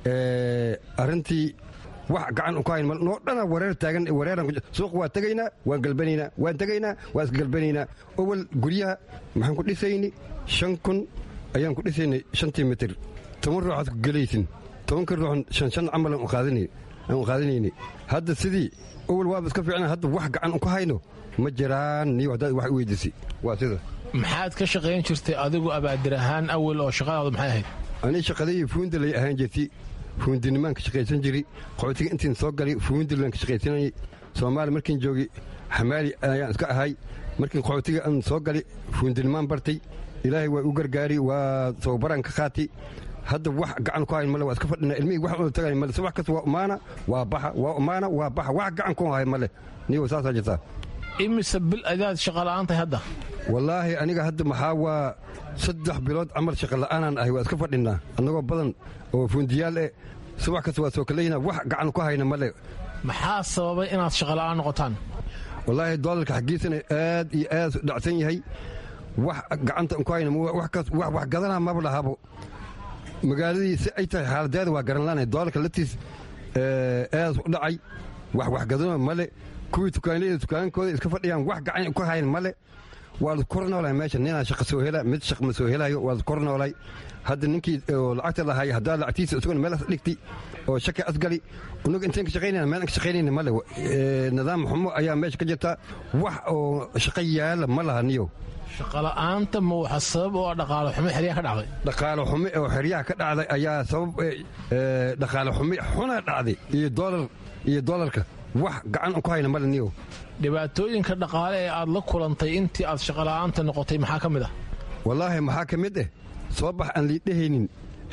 arrintii wax gacan ku hayn noo dhana wareer taagan wareeran suuq waa tegaynaa waan galbanaynaa waan tegaynaa waan iska galbanaynaa owal guryaha maxaan ku dhisayni shan kun ayaan ku dhisaynay shantii mitir toban ruuxaad ku gelaysin tobanka ruuxan shan shan camal aan u qaadanayni hadda sidii owal waaba iska fiicna hadda wax gacan ku hayno ma jiraan niyo haddaad wax weydiisay waa sida maxaad ka shaqayn jirtay adigu abaadir ahaan awel oo shaqadaadu maxay ahayd ani shaqadayii fuundilay ahaan jirti fuundinimaan ka shaqaysan jiri qaxootiga intiin soo galay fuundilan ka shaqaysanayay soomaali markiin joogi xamaali ayaan iska ahay markiin qaxootiga aan soo galay fuundinimaan bartay ilaahay waa u gargaari waa tababaraan ka qaati hadda wax gacan ku hayn male waa iska fadhina ilmihii wax ula tagay male subax kasta waa umaana waa baxa waa umaana waa baxa wax gacan ku hay male niyo saasaa jirtaa imise bil adaad shaqola'aan tahay hadda wallaahi aniga hadda maxaa waa saddex bilood camal shaqola'aanaan ahay waa iska fadhinaa annagoo badan oo fuundiyaal eh subax kasta waa soo kalayna wax gacan ku hayna male maxaa sababay inaad shaqola'aan noqotaan wallaahi doolarka xaggiisana aad iyo aad dhacsan yahay wax gacanta ku hayna wax gadanaa maba lahabo magaaladii si ay tahay xaaladeeda waa garanlaanay doolarka laftiis aad u dhacay wax waxgadano male kuwii tukaanleyda tukaankooda iska fadhiyaan wax gacan ku hayn male waa la kor noolay meesha ninaa shaqa soo hela mid shaq ma soo helayo waa la kor noolay hadda ninkii oo lacagta lahay haddaa lacagtiisa isaguna meel as dhigti oo shaki asgali unaga intayn ka shaqaynayna meel an ka shaqaynayna male nidaam xumo ayaa meesha ka jirta wax oo shaqo yaala ma laha niyo shaqola'aanta ma waxa sabab oo dhaqaalo xumo xeryaha ka dhacday dhaqaalo xumo oo xeryaha ka dhacday ayaa sabab dhaqaalo xumo xuna dhacday iyo doolar iyo doolarka wax gacan ku hayna male niyo dhibaatooyinka dhaqaale ee aad la kulantay intii aad shaqola'aanta noqotay maxaa ka mid ah wallaahi maxaa ka mid eh soo bax aan liidhahaynin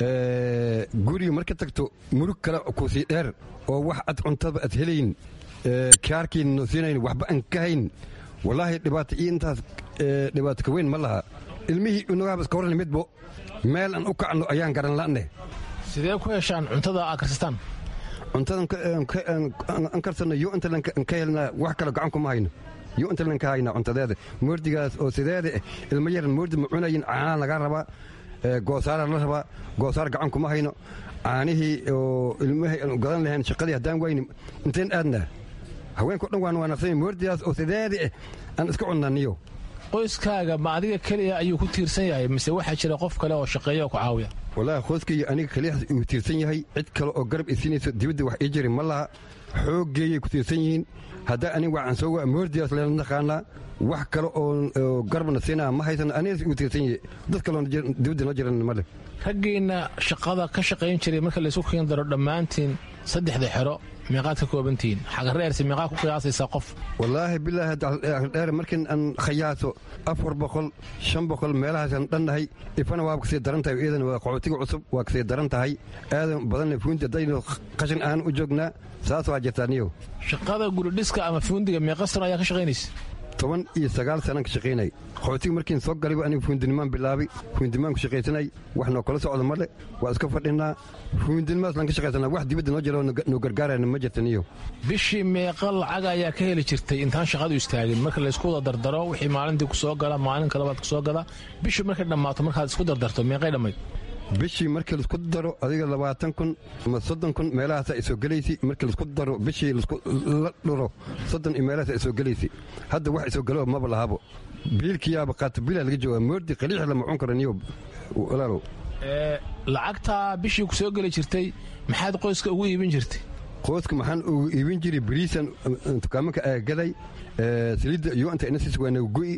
guriga marka tagto murug kale kusii dheer oo wax ad cuntaba ad helayn kaarkiina noo siinayn waxba aan ka hayn wallaahi dhibaato iyo intaas dhibaato ka weyn ma laha ilmihii unagaaba iska warran midbo meel aan u kacno ayaan garan la'neh sidee ku heshaan cuntada aad karsataan cuntadan an karsanno yo intalan ka helnaa wax kale gacan kuma hayno yo intalan ka haynaa cuntadeeda moordigaas oo sideeda ilmo yaran moordi ma cunayin caanaa laga rabaa goosaara la rabaa goosaar gacan kuma hayno caanihii oo ilmahay aan gadan lahayn shaqadii haddaan wayni inteen aadnaa haweenko dhan waan waanaqsanya moordigaas oo sideeda eh aan iska cunnaa niyo qoyskaaga ma adiga keliya ayuu ku tiirsan yahay mise waxaa jira qof kale oo shaqeeya oo ku caawiya wallaahi qoyskaiyo aniga kaliyaas uu tiirsan yahay cid kale oo garab isiinayso dibadda wax ii jiri ma laha xooggeeyay ku tiirsan yihiin haddaa aniga waxaan soo waa moordigaas leela naqaanaa wax kale oo garbana siinaa ma haysan anigas uu tiirsan yahay dad kaloo dibadda noo jiran male raggiinna shaqada ka shaqayn jiray marka laysu keen daro dhammaantiin saddexda xero meeqaad ka koobantihiin xagareerse meeqaa ku qiyaasaysaa qof wallaahi bilaahi dheer markin aan khayaaso afar boqol shan boqol meelahaasaan dhannahay ifana waaba kasii daran tahay iidan waa qaxootiga cusub waa kasii daran tahay aadan badanna fuundi haddaynu qashin aan u joognaa saas waa jirtaa niyow shaqada guridhiska ama fuundiga meeqa sano ayaa ka shaqaynaysa toban iyo sagaal sanaan ka shaqaynay qaxootiga markiin soo galayba aniga fuundinimaan bilaabay fuundinimaan ku shaqaysanay wax noo kala socda male waa iska fadhinaa fuundinimaas laan ka shaqaysanaa wax dibadda noo jira noo gargaarayna ma jirta niyo bishii meeqa lacag ayaa ka heli jirtay intaan shaqadu istaagin marka laysku wada dardaro wixii maalintii ku soo gala maalinka labaad ku soo gala bishii markay dhammaato markaad isku dardarto meeqay dhammayd bishii markii laisku daro adiga labaatan kun ama soddon kun meelahaasa ay soo gelaysi markii laisku daro bishii la dhuro soddon iyo meelahaas ay soo gelaysi hadda wax isoo galo maba lahabo biilkiyaaba qaata bilaa laga joogaa moordi qaliix lama cun karo niyo walaalow lacagtaa bishii ku soo geli jirtay maxaad qoyska ugu iibin jirtay qoyska maxaan ugu iibin jiray bariisan dukaamanka aagaday saliidda iyo inta inasiis waa nagu go'i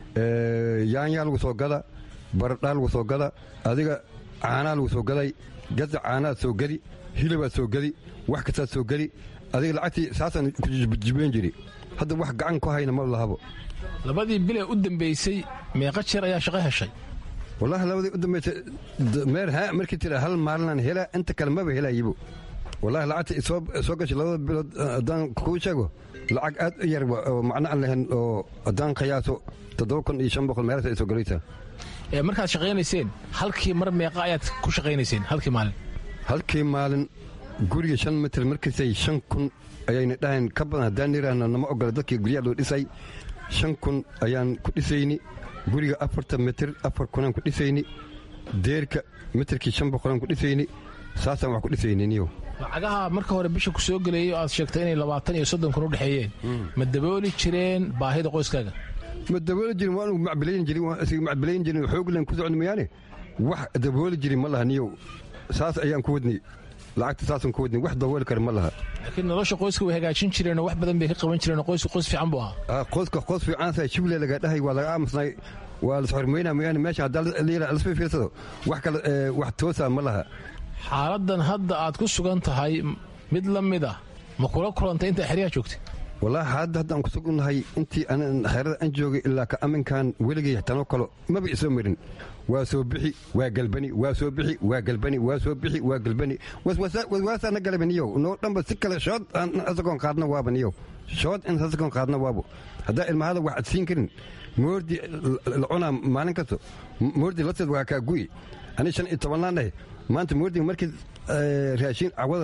yaanyaa lagu soo gada baradhaa lagu soo gada adiga caanaa lagu soo gaday gaza caanaad soo geli hilabaad soo geli wax kastaad soo geli adiga lacagtii saasaan ku jibeen jiri hadda wax gacan ku hayna ma lahabo labadii bilee u dambaysay meeqa jeer ayaa shaqo heshay wallaahi labadii u dambaysay meer haa markii tira hal maalinaan helaa inta kale maba helayibo wallaahi lacagta soo gashay labada bilood haddaan kuu sheego lacag aad u yar oo macno aan lahayn oo haddaan qiyaaso toddoba kun iyo shan boqol meelaas ay soo galaysaa markaad shaqaynayseen halkii mar meeqa ayaad ku shaqaynayseen halkii maalin halkii maalin guriga shan mitir markiisay shan kun ayayna dhahayn ka badan haddaan yiraahno nama ogola dadkii guryaha loo dhisay shan kun ayaan ku dhisayni guriga afartan mitir afar kunaan ku dhisayni deerka mitirkii shan boqolaan ku dhisayni saasaan wax ku dhisayni niyo lacagaha marka hore bisha ku soo geleeyay oo aad sheegtay inay labaatan iyo soddon kun u dhexeeyeen ma dabooli jireen baahida qoyskaaga ma dabooli jirin waan macbilayn jirin waan isaga macbilayn jirin xooglan ku socon mayaane wax dabooli jirin ma laha niyow saas ayaan ku wadnay lacagta saasaan ku wadnay wax dabooli kara ma laha laakiin nolosha qoyska way hagaajin jireen oo wax badan bay ka qaban jireen oo qoysku qoys fiican buu ahaa qoyska qoys fiicansa shible laga dhahay waa laga aamusnay waa lasxormeyna mooyaane meesha haddaa lasoo fiirsado wax kale wax toosa ma laha xaaladan hadda aad ku sugan tahay mid la mid ah ma kula kulantay intaa xeryaha joogtay wallaahi xaaladda hadda aan kusugunnahay intii xeerada aan joogay ilaa ka aminkan weligay tanoo kalo maba isoo marin waa soo bixi waa galbani waa soo bixi waa galbani waa soo bixi waa galbani waswaasaana galaba niyow noo dhanba si kale shood aan asagoon qaadna waaba niyow shood in asagoon qaadna waabo haddaa ilmahada wax ad siin karin moordi la cunaa maalin kasto moordi lateed waa kaa gu'i ani shan iyo tobannaan dhahe maanta moordiga markii raashiin cawada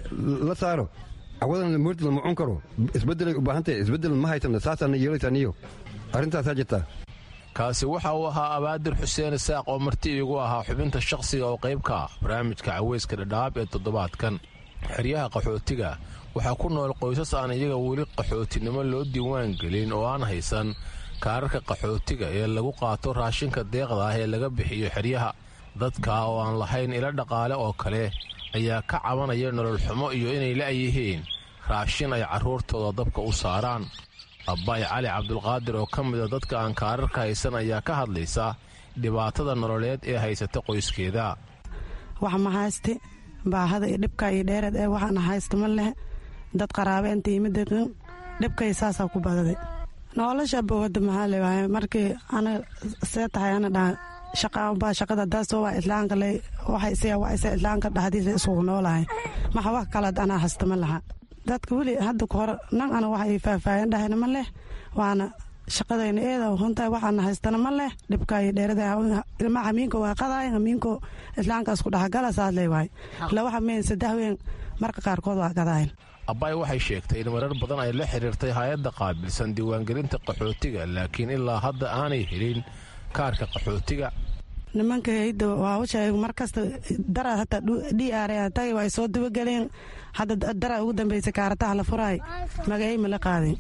la saaro cawadan moordi lama cun karo isbeddelay u baahan tahay isbeddel ma haysana saasaana yeelaysaa niyow arrintaasaa jirtaa kaasi waxa uu ahaa abaadir xuseen isaaq oo marti iigu ahaa xubinta shakhsiga oo qayb ka ah barnaamijka caweyska dhadhaab ee toddobaadkan xeryaha qaxootiga waxaa ku nool qoysas aan iyaga weli qaxootinimo loo diiwaan gelin oo aan haysan kaararka qaxootiga ee lagu qaato raashinka deeqda ah ee laga bixiyo xeryaha dadka oo aan lahayn ilo dhaqaale oo kale ayaa ka cabanaya nolol xumo iyo inay la'yihiin raashin ay carruurtooda dabka u saaraan abbaay cali cabdulqaadir oo ka mida dadka aan kaararka haysan ayaa ka hadlaysa dhibaatada nololeed ee haysata qoyskeeda wax ma haysti baahada iyo dhibka iyo dheereed ee waxaana haysta ma leh dad qaraabe inta yimid dhibkay saasaa ku badaday nolosha bowada maxaa leewahay markii ana see tahay ana dhaha shaqaanbaa shaqada daasoo waa islaanka le waxay isaga waa isa islaanka dhexdiisa isugu noolahay maxa wax kalead anaa haysta ma laha dadka weli hadda ka hore nan ana waxa ay faahfaahin dhahayna ma leh waana shaqadayna eeda runtahay waxaana haystana ma leh dhibka iyo dheerada ilma hamiinka waa qadaay hamiinko islaankaas ku dhexgala saas leewahay laba hameen saddex ween marka qaarkood waa qadaayan abbaay waxay sheegtay in marar badan ay la xiriirtay hay-adda qaabilsan diiwaangelinta qaxootiga laakiin ilaa hadda aanay helin kaarka qaxootiga nimanka hayda waa usheeg markasta dara hataa d r tagay waa soo dabageleen hadda dara ugu dambeysay kaarataha la furaay magacay ma la qaadin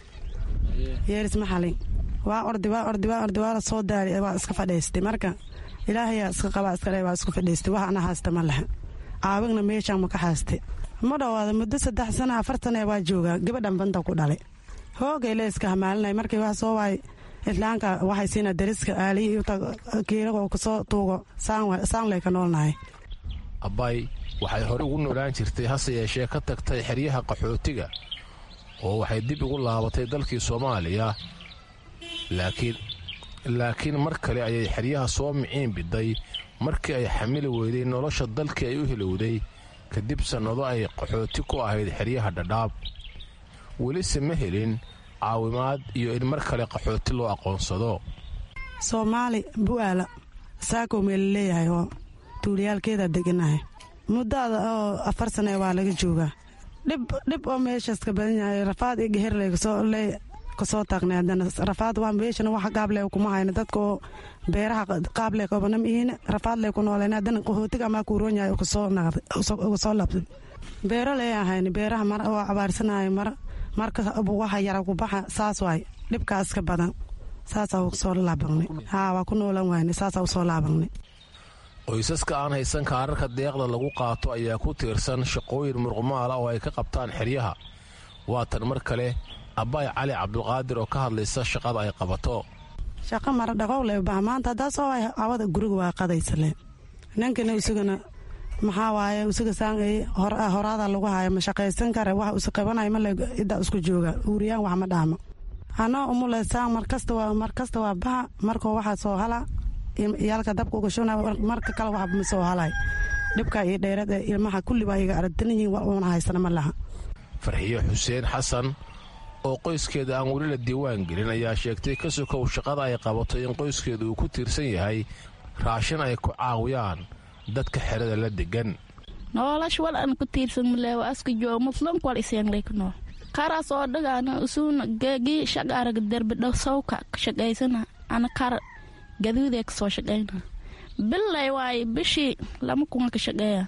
yeeris ma xalin waa ordi waa ordi waa ordi waa la soo daari waa iska fadhiistay marka ilaahayaa iska qabaa iska dhe waa isku fadhiistay wax ana haasta ma laha caawigna meeshaan ma ka haastay ma dhowaada muddo saddex sana afar sana waa joogaa gabadhan banta ku dhalay hoogay le iska hamaalinay markii wax soo waay islaanka waxay siina dariska aaliyi kiirago kasoo tuugo saanley ka noolnahay abbaay waxay hore ugu noolaan jirtay hase yeeshee ka tagtay xeryaha qaxootiga oo waxay dib ugu laabatay dalkii soomaaliya laakiin laakiin mar kale ayay xeryaha soo miciin biday markii ay xamili weyday nolosha dalkii ay u hilowday kadib sannado ay qaxooti ku ahayd xeryaha dhadhaab welise ma helin caawimaad iyo in mar kale qaxooti loo aqoonsado soomaali bu'aala saakoo meela leeyahay oo tuuliyaalkeeda deganahay muddaada oo afar sane waa laga joogaa dhib oo meeshaas ka badan yahay rafaad iyo geherley kasoo taagnay haddana rafaad waa meeshana wax qaable kuma hayno dadka oo beeraha qaable qabana mihiin rafaadley ku nooleen haddana qaxootiga amaa kuuroon yahay uga soo labsay beero lee ahayn beeraha mar oo cabaarsanahay mar marka waxa yara ku baxa saas waay dhibkaas ka badan saasaa usoo laabanay haa waa ku noolan wayne saasaa usoo laabanay qoysaska aan haysan kaararka deeqda lagu qaato ayaa ku tiirsan shaqooyin murqumaala oo ay ka qabtaan xeryaha waa tan mar kale abbaay cali cabdulqaadir oo ka hadlaysa shaqada ay qabato shaqo mara dhaqowle baha maanta haddaa soo waay awada guriga waa qadaysale ninkana isagana maxaa waaye isaga saan horaada lagu haayo ma shaqaysan kare wax isa qabanayo male iddaa isku jooga uuriyaan wax ma dhaamo anoo umule saan markasta waa markasta waa baha markoo waxaa soo hala iyaalka dabka uga shuna marka kale wax ma soo halay dhibka iyo dheerad ee ilmaha kulli baa iga aragtan yihiin wax uuna haysana ma laha farxiyo xuseen xasan oo qoyskeeda aan weli la diiwaan gelin ayaa sheegtay ka sokow shaqada ay qabato in qoyskeeda uu ku tiirsan yahay raashin ay ku caawiyaan dadka xerada la degan nolosh wal an ku tiirsan maleewa aska joo muslimka wal iseenglay ku nool karaas oo dhagaana usuuna geegi shaqaaraga derbidho sawka ka shaqaysana ana kar gaduudee ka soo shaqayna billay waaye bishii lama kunga ka shaqeeya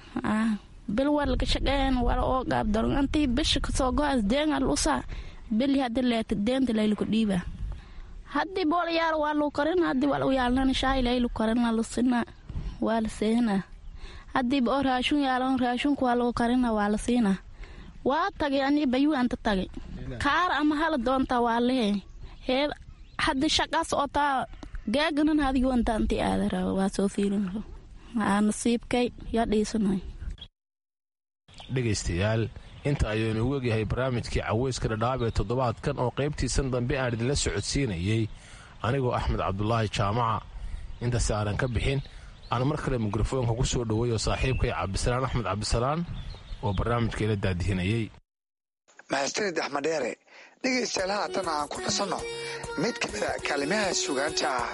bil wal ka shaqeeyan wala oo gaab daron antii bisha kasoo go-as deengal usa bili haddi leeta deenta layluku dhiiba haddii bool yaal waa lu karina haddii wal u yaalnana shaay laylu karina lusina waa la seena haddii oo raashun yaalan raashunka waa lagu karina waa la siina waa tagay ani bayu anta tagay kaar ama hala doonta waa lehe hee haddii shaqaas oo taa gaaganan adigu antaanti aadara waa soo fiirin aa nasiibkay yaa dhiisanay dhegaystayaal inta ayaynu ugu egyahay barnaamijkii caweyska dhadhaab ee toddobaadkan oo qaybtiisan dambe aan idinla socodsiinayey anigoo axmed cabdulaahi jaamaca intaasi aanan ka bixin aan mar kale mikrofoonka ku soo dhoweeyo saaxiibkay cabdisalaan axmed cabdisalaan oo barnaamijka ila daadihinayey mahadsanid axmed dheere dhegaystayaal haatan aan ku nasanno mid ka mida kaalimaha sugaanta ah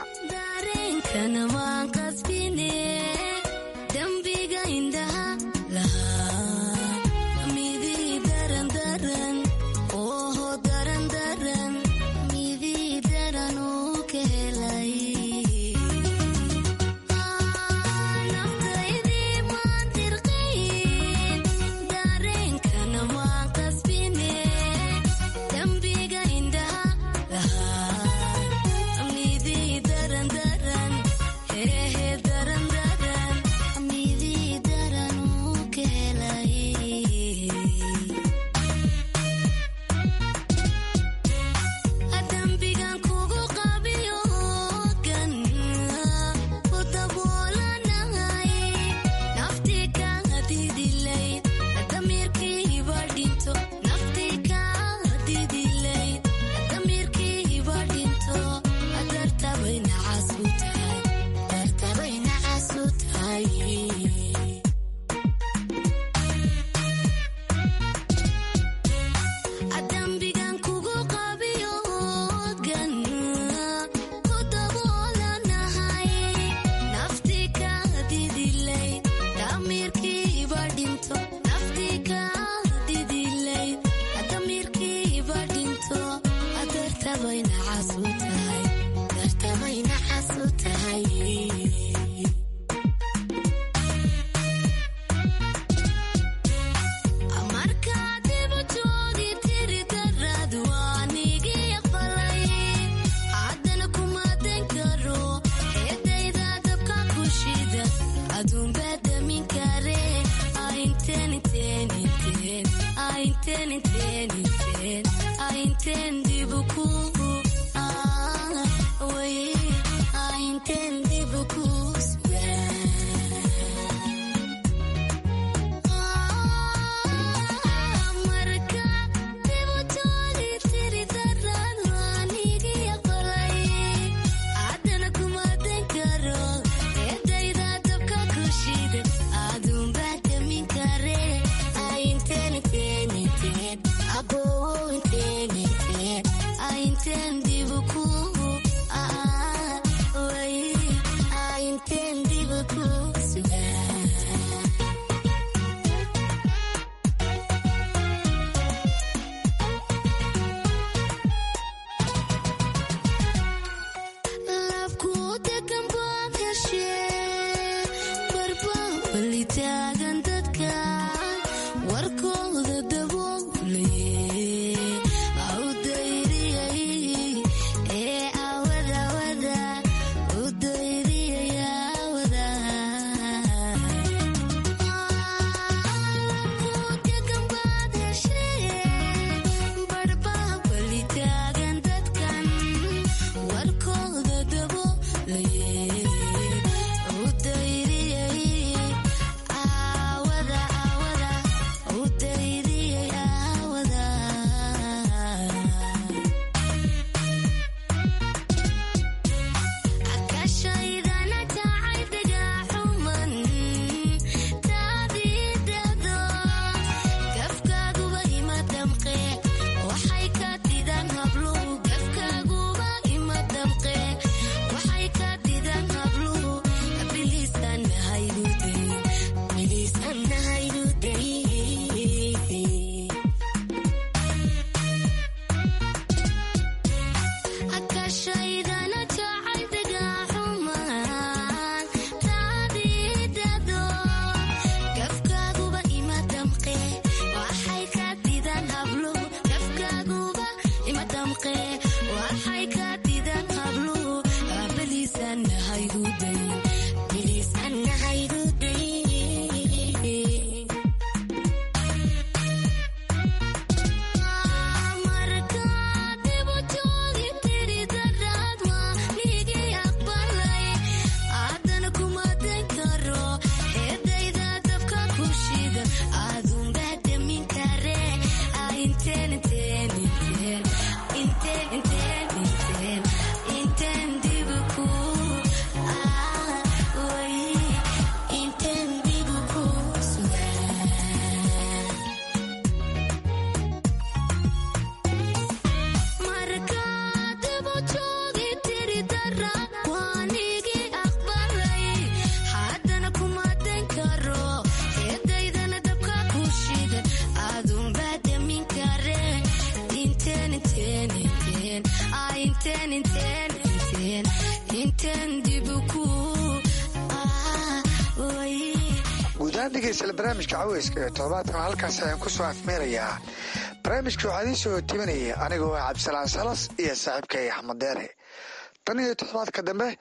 guud ahaan dhegeystayaal barnaamijka caweyska ee toddobaadkan halkaas ayaan ku soo afmeerayaa barnaamijka waxaa idiin soo timinaya anigoo ah cabdisalaan salas iyo saaxiibkay axmed deere tan iyo toddobaadka dambe